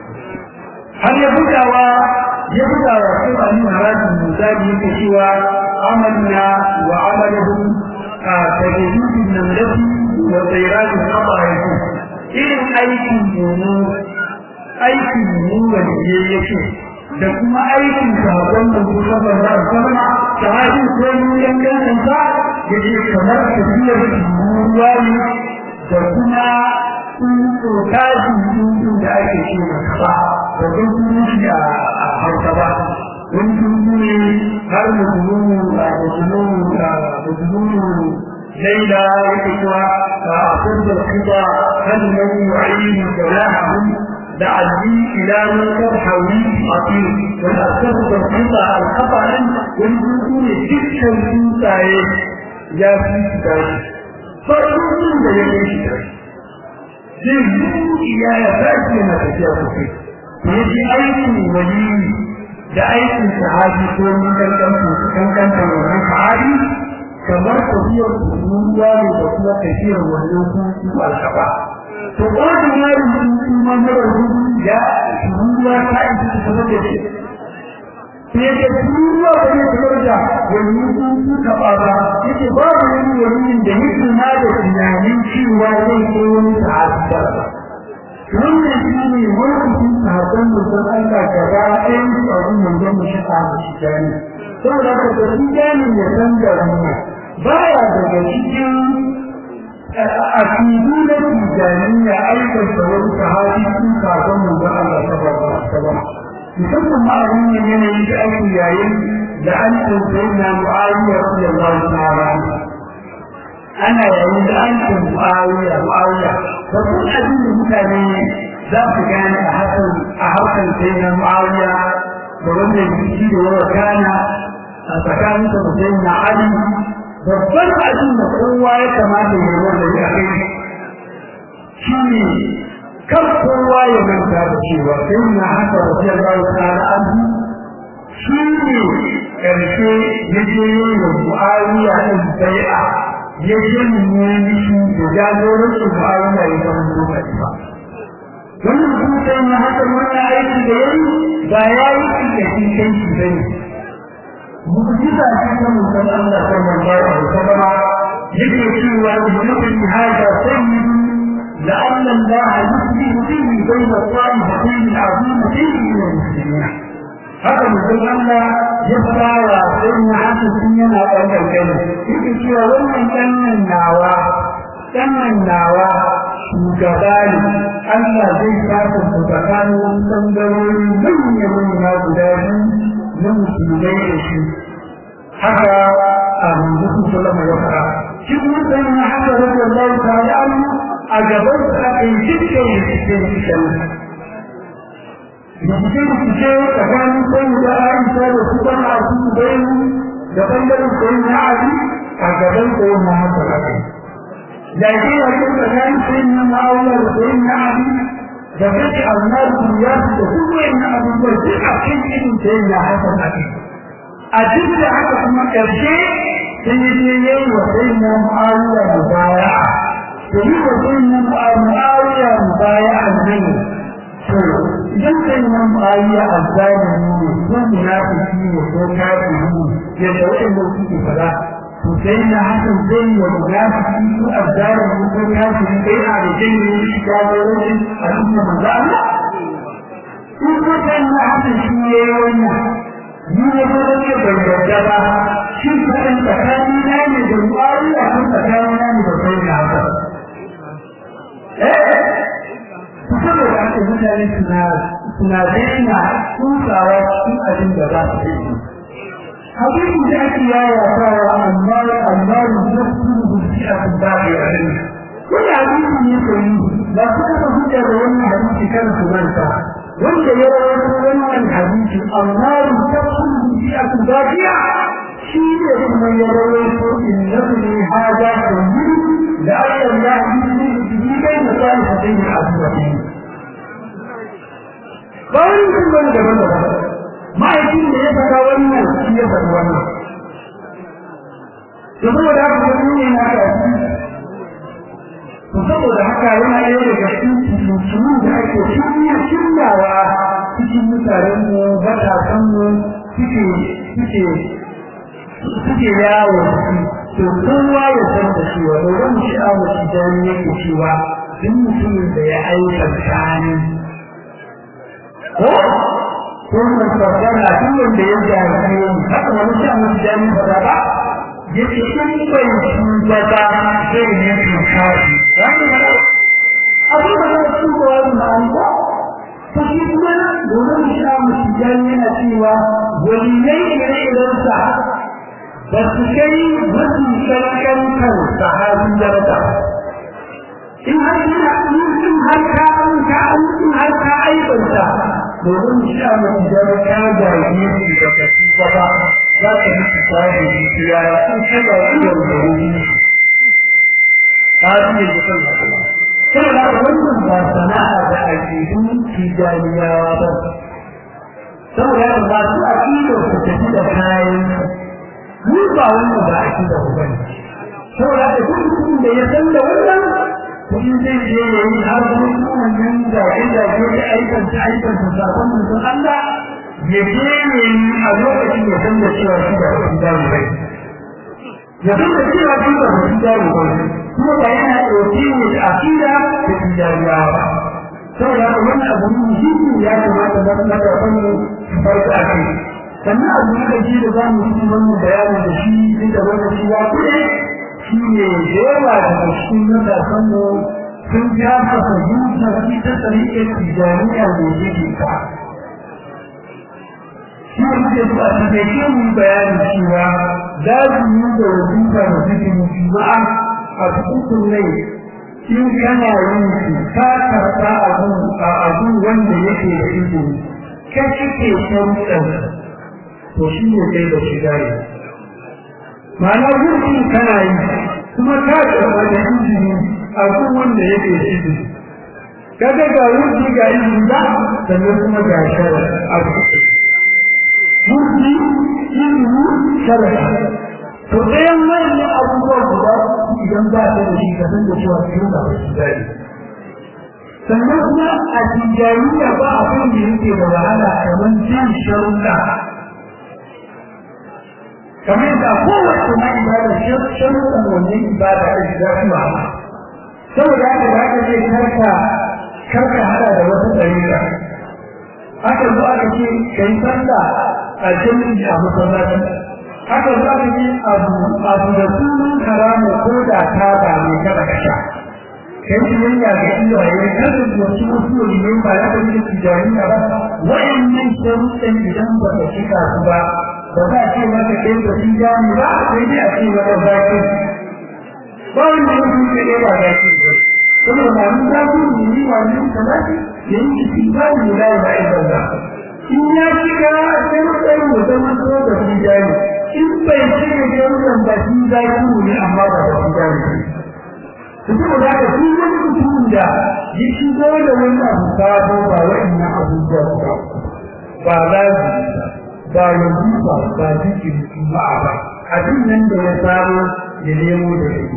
har ya bugawa ya bugawa sai ba ni harajin misali yake cewa amanna wa amalahum tajidin namlati wa tsayrajin qaba'ihi irin aikin mu aikin mu wanda yake da kuma aikin sahabban da su saba za a sama sahabi ko mun yankan sa yake kamar tafiyar ruwa ne da kuma tsuntsu kaji tsuntsu da ake ce da kaba da don kuma shi a hausa ba wani tsuntsu ne har musulmi a musulmi a musulmi laila yake cewa a asirda kiba kan nan yu'ayyin jawahahum لعلي إلى من ترحوي أطير والأسف بالقطع الخطأ والبطول تلك الإنسان يا في كتاب فالبطول لا يكون كتاب zai ya ya tashi na tafiya sosai to yaji aikin wali da aikin sahabi ko mun kankan su kankan da wannan sahabi kamar tafiyar ruwa ne da kuma tafiyar wannan su alkaba to ba da yarin sun ma mara rubu ya ruwa ta isa ta sanar da shi sai ya ruwa ba ne kamar da wani sun taɓa ba yake babu wani wani da yake na da tunanin cewa zai ko wani ta'adda wannan shi ne wani sahabban mutum Allah gaba ɗayan su a gun manzon mu shi a shi gani saboda haka da shi gani ya san da rana baya daga cikin akidu na tijaniya aikata wani sahabi sun sahabban manzon Allah sallallahu alaihi wasallam musamman ma a wannan yanayi da ake yayin da an tsaye na Muawiya radiyallahu ta'ala ana yayin da an tsaye Muawiya Muawiya babban abin da mutane za su gane a hakan a harkar sai na Muawiya da wannan jiki da yawa kana a tsakanin da sai na Ali babban abin da kowa ya kamata ya wanda ya kai shi ne kan kowa ya manta da cewa sai na haka radiyallahu ta'ala anhu shi ne karshe ya je yin Muawiya din bai'a ya janye mishi da jagorancin Muawiya ya zama lokaci ba wannan kuma sai na haka wannan aiki da yayi ba ya yi shi da shi kai shi bane mu'jiza ce ta mutum Allah sallallahu alaihi wasallam yake cewa mutum hada sayyid لأن الله يصلح به بين الطائفتين العظيمتين من المسلمين haka mutum Allah ya fara sai na haka sun yana ɗaukar gani yake cewa wannan ɗannan nawa ɗannan nawa shugaba ne Allah zai saka su tsakanin wani ɓangarori manya manya guda biyu na musulmai da shi haka a manzo sallama ya fara shi kuma sai na haka radiyallahu ta'ala a gaban sa aka yi dukkan cikin cikin rikice-rikice tsakanin sai da aisha da su ban a su bayan da bangaren sai na ali a gaban sai na haka haka yaƙi a kan tsakanin sai na ma'auya da sai na ali da kake almar duniya da su wayan na abubuwa duk a kan irin sai na haka haka a duk da haka kuma ƙarshe sai ya je yayi wa sai na ma'auya da baya da yi wa sai na ma'auya da baya a nan to idan kai nan bayiya azzalimi ne ko munafiki ne ko kafiri ne yadda wanda suke fada to sai na hakan zai yi munafiki ko azzalimi ko kafiri kai a da jini shi ga wani al'umma manzo Allah in ko kai na hakan shi ne wannan ni ne ko da ke bayyana ba shi kan tsakani na ne da mu'awiya ko tsakani na ne da kai na hakan eh saboda haka mutane suna suna daina tsuntsawa cikin abin da za su yi hadisi da ake yawa sawa amma amma da su rubuci a kan babu ya rin wani hadisi ne koyi ba su kafa hujja da wannan hadisi kan su manta wanda ya rawaito wannan hadisi amma da su rubuci a kan babu ya shi ne kuma ya rawaito innahu ne hada kullu da Allah ya yi shi bai da salihin al-azwaji bayan sun bane daban daban ma'aikin da ya faɗa wannan shi ya faɗi wannan to saboda haka wani ne na ka to saboda haka yana ɗaya daga cikin musulmi da ake shirya shiryawa cikin mutanen mu matasan mu suke suke suke yawo to kowa ya san da cewa da wani sha'awar idan yake cewa duk mutumin da ya aikata ne ko ko mun tsara duk wanda ya jari haka wani shi amma jami fada ba yace in bai shugaba zai ne kashi wani ba abu da ba su ko wani ba an ba to shi kuma domin shi amma jami yana cewa waliyai ne idan sa ba su kai wasu shakkan kan sahabin daraja in har ina in har ka an ka in har ka aibanta domin sha mai da ka ga yi da kaci ba za ka yi tsari ya in ka ga iya da wuri ta ji da kan sai da wannan ba sana'a da aƙidun tijaniyawa ba saboda ba su aƙidar su tafi da kayan mu ba wannan ba aƙidar ku bane saboda da duk mutum da ya san da wannan kun zai je ya yi har wani wannan da inda ke da aikan ta aikan ta sakon mutum Allah ya je a lokacin ya san da cewa shi da wasu damu bai ya san da cewa shi da wasu damu bai kuma ba yana ɗauke ne da akida da tijariya ba saboda haka wannan abu ne muhimmi ya kamata na matasan mu su farka a kai sannan abu na gaji da za mu yi wannan bayanin da shi duk da wannan shi ya kuɗe shi ne da yawa daga cikin matasan mu sun ja masa fahimta shi ta tsarikar tijaniya da yake ka shi ne muke zuwa ta kai ke mu bayanin cewa za su yi da wajiba da suke mutuma'a a cikin rai in kana yin su ka karɓa abun a abun wanda yake da izini ka cike sharuɗan to shi ne kai da shiga ne ma'ana gurkin kana yi kuma ka karɓa da izini abun wanda yake da izini kaga ga wuce ga izini ba sannan kuma ga shara abu wuce izini shara to ɗayan wayannan abubuwa guda idan ba ta da shi ka san da cewa cikin ba su dai sannan kuma a tijaniya ba abin da yake da wahala kamar jin sharuɗa kamar da kowace ma ibada sharuɗan wannan ibada da shiga su wahala saboda haka da aka ce karka karka hada da wata ɗariƙa aka zo aka ce kai sallah a jami'i a masallaci haka za ka yi abu abu da sunan haramu ko da ta ba ne kada ka sha kai biyayya ga iyaye kada da wasu wasu ne ba ya da yin tijariya ba wa'annan sharuɗan idan ba ka cika su ba ba za a ce maka kai da tijani ba sai dai a ce maka zaki ba wanda ya fi kai ba zaki ba saboda ma mun zaki ne ni ma mun salati yayin tijani la ilaha illallah in ya shiga sai mutane da zama da tijani in bai cire jaruman ba shi za ki ne amma ba da shi za ki kuma da ka shi wani mutumin da ya shigo da wani abu sabo ba wa'annan abubuwa ba ba lazi ba yanzu ba ba jikin ba ba abin nan da ya sabo ya nemo da shi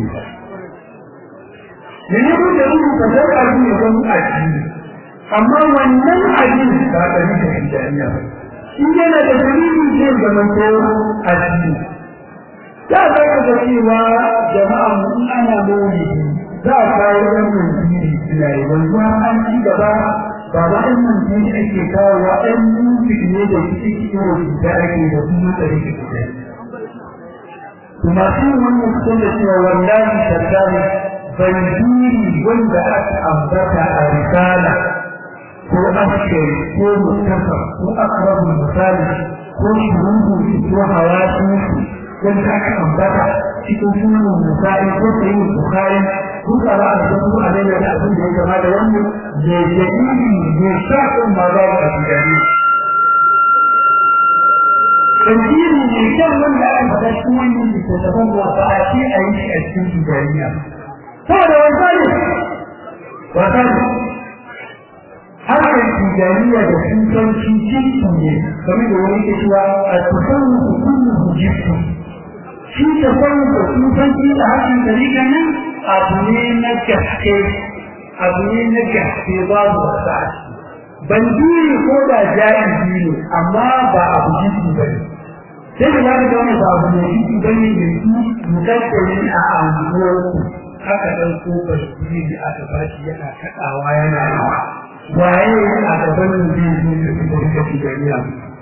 ya nemo da shi ka san abin ya zama addini amma wannan abin ba ka rika shi jami'a ba in yana da dalilin zai zamanto a ciki za a zaka ga cewa jama'a mu in ana maulidi za a kawo ɗan manziri suna yi wanzu an ci gaba ba ba ɗan manziri ake kawo wa ɗan musik ne da suke cikin rubuta ake da kuma tsari da kuɗa kuma sun wannan kusan da cewa wallahi tattali bandiri wanda aka ambata a risala ko askari ko mutafa ko akrabul misali ko shuruhu ko hawasu wanda aka ambata cikin sunan misali ko sayi bukhari ko kara da su a da da abin da ya kama da wannan da dalili ne shafin ma za a tijani Tantiri ne kan wanda aka faɗa cikin wannan littattafan da ba a ce a yi shi a cikin tijaniya. Saboda wasa ne, wasa ne, harkar tijaniya da sufanci jinsu ne game da wani ke cewa a tasawufu kullu jinsu shi tasawufu sufanci a harkar tarika nan abu ne na gaske abu ne na gaske babu wasa bandiri ko da jahili ne amma ba abu jinsu ba ne sai da zaka ga wani ba abu ne jinsu ba ne da su mutattali a anguwarku aka ɗauko basiri da aka bashi yana kaɗawa yana rawa waye a gaban zai zo da kuma kashi da miya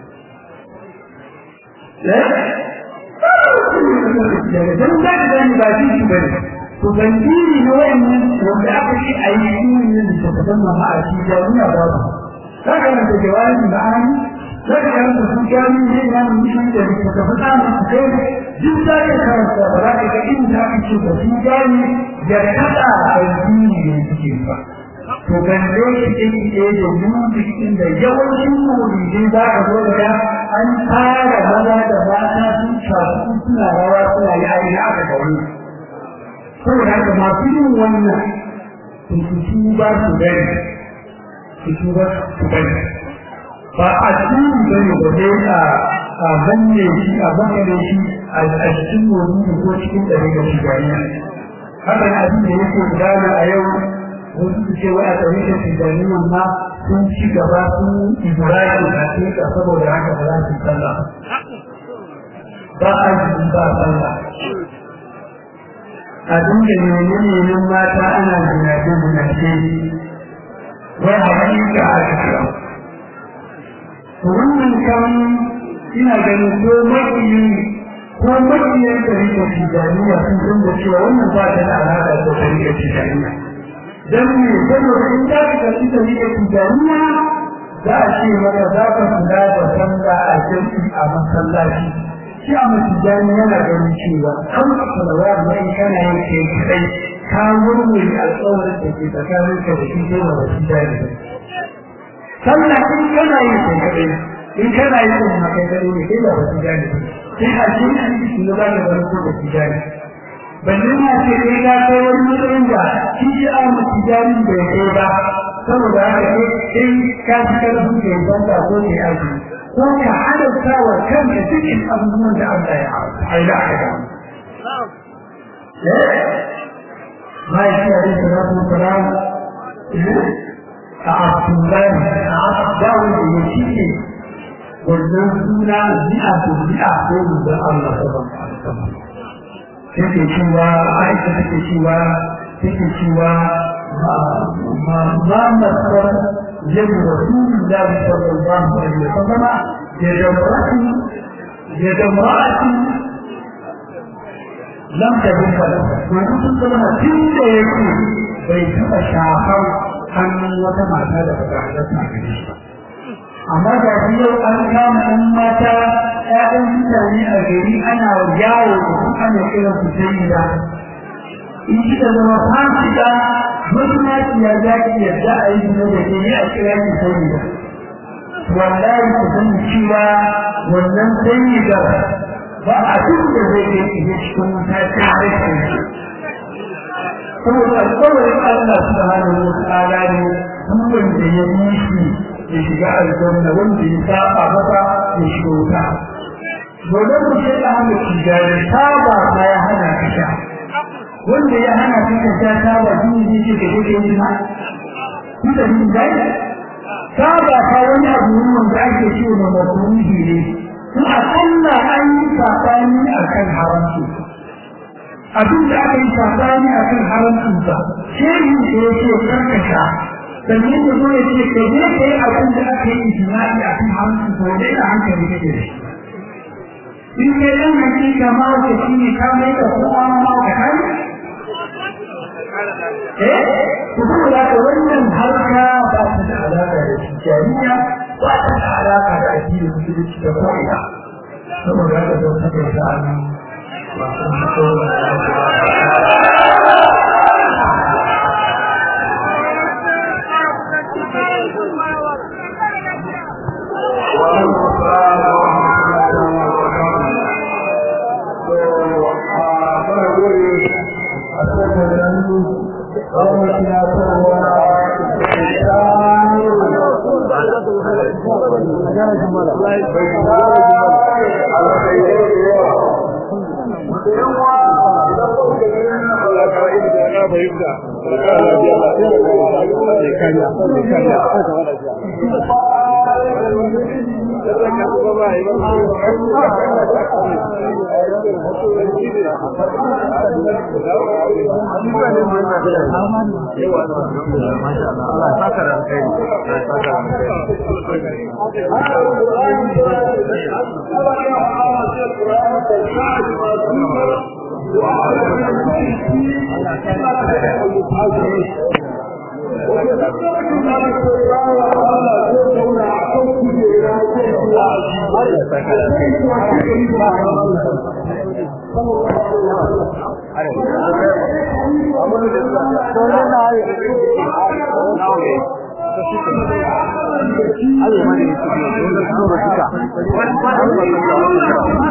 dan za ka gani ba shi shi bane to bandiri na wayannan wanda aka ce a yi shi ne da ta zama ma a shi da miya ba ba za ka nan da jawabin da an za ka nan da su gani ne na mutum da ta ta fada mu kai duk da ka karanta ba za ka ga inda aka ce ba su gani ya kada bandiri ne suke ba to gande shi ke da musikin da yawancin maulidin za a zo da an fara maza da mata sun shafu suna rawa suna yi a ina aka ga wani saboda haka masu yin wannan su su ba su gani su su ba su gani ba a cikin gani ba dai a a banne shi a banne shi a cikin maulidi ko cikin ɗari da shi gani haka abin da yake gudana a yau wasu su ce wai a tarihin tijaniyan ma sun ci gaba sun ibrahim a cikin saboda haka ba za su sallah ba a yi ba sallah a dinga neman mata ana zinace zinace wai a hakika a cikin wannan kan ina ganin ko makiyin ko makiyin da rike tijaniya sun san da cewa wannan ba ta da alaƙa da ta rike tijaniya dan me saboda in za ka karɓi ta rike tijaniya za a ce maka za ka kula da sallah a jami'i a masallaci shi a matijani yana ganin cewa an salawa da in kana yin kai kadai ka murmuri alƙawarin da ke tsakanin ka da shi sai wa matijani sallah in kana yin kai kadai in kana yin kuma kai kadai ne kai ba matijani sai a ce an yi shi ba da wani ko matijani balle ma ce kai ga kai wani matsayin da shi shi a matijani bai kai ba saboda haka sai ka fi karfin kai banda ko kai aiki ko ka halatta wa kanka cikin abubuwan da Allah ya haila a ga ما يشاء عليه الصلاة والسلام أعطوان أعطاون يشيء والنسونا مئة مئة قول الله صلى الله عليه وسلم take cewa aisha take cewa take cewa ma ma masar يد رسول الله صلى الله عليه وسلم يد امرأة يد امرأة لم تكن له ويقول صلى الله عليه وسلم يقول بيتم شاخر أن وتما هذا فتحدثنا به amma da yau an kama ɗan mata ‘ya'yan mutane a gari ana yawo da su ana kira su sai da in kika zama fasika mazinaciya za ki yarda a yi zina da ke a kira ki sani da wallahi ku sani cewa wannan sani da ba a duk da zai kai ki cikin wuta tare da shi saboda alƙawarin Allah subhanahu wa ta'ala ne duk wanda ya yi shi ya shiga aljanna wanda ya saba masa ya shiga wuta dole mu ce da hannu tijari saba ma ya hana ka sha wanda ya hana ka ka sha saba shi ne ce ka kake yi ma ku da ni dai saba ka wani abu ne wanda ake ce da makruhi ne ko akalla an yi sabani akan haramci abin da aka yi sabani akan haramcin sa shehin da ya ce karkasha sannan da zo ya ce ka je ka yi abin da aka yi ijma'i a kan haramcin sa wanda ina hankali kake da shi in kai dan hakika ma wata shi ne ka mai da kowa ma ka kai eh ku kuma da ka wannan harka ba ta da alaka da jami'a ba ta da alaka da addinin musulunci da ko'ina saboda haka don haka ya sa ni Allah ma ne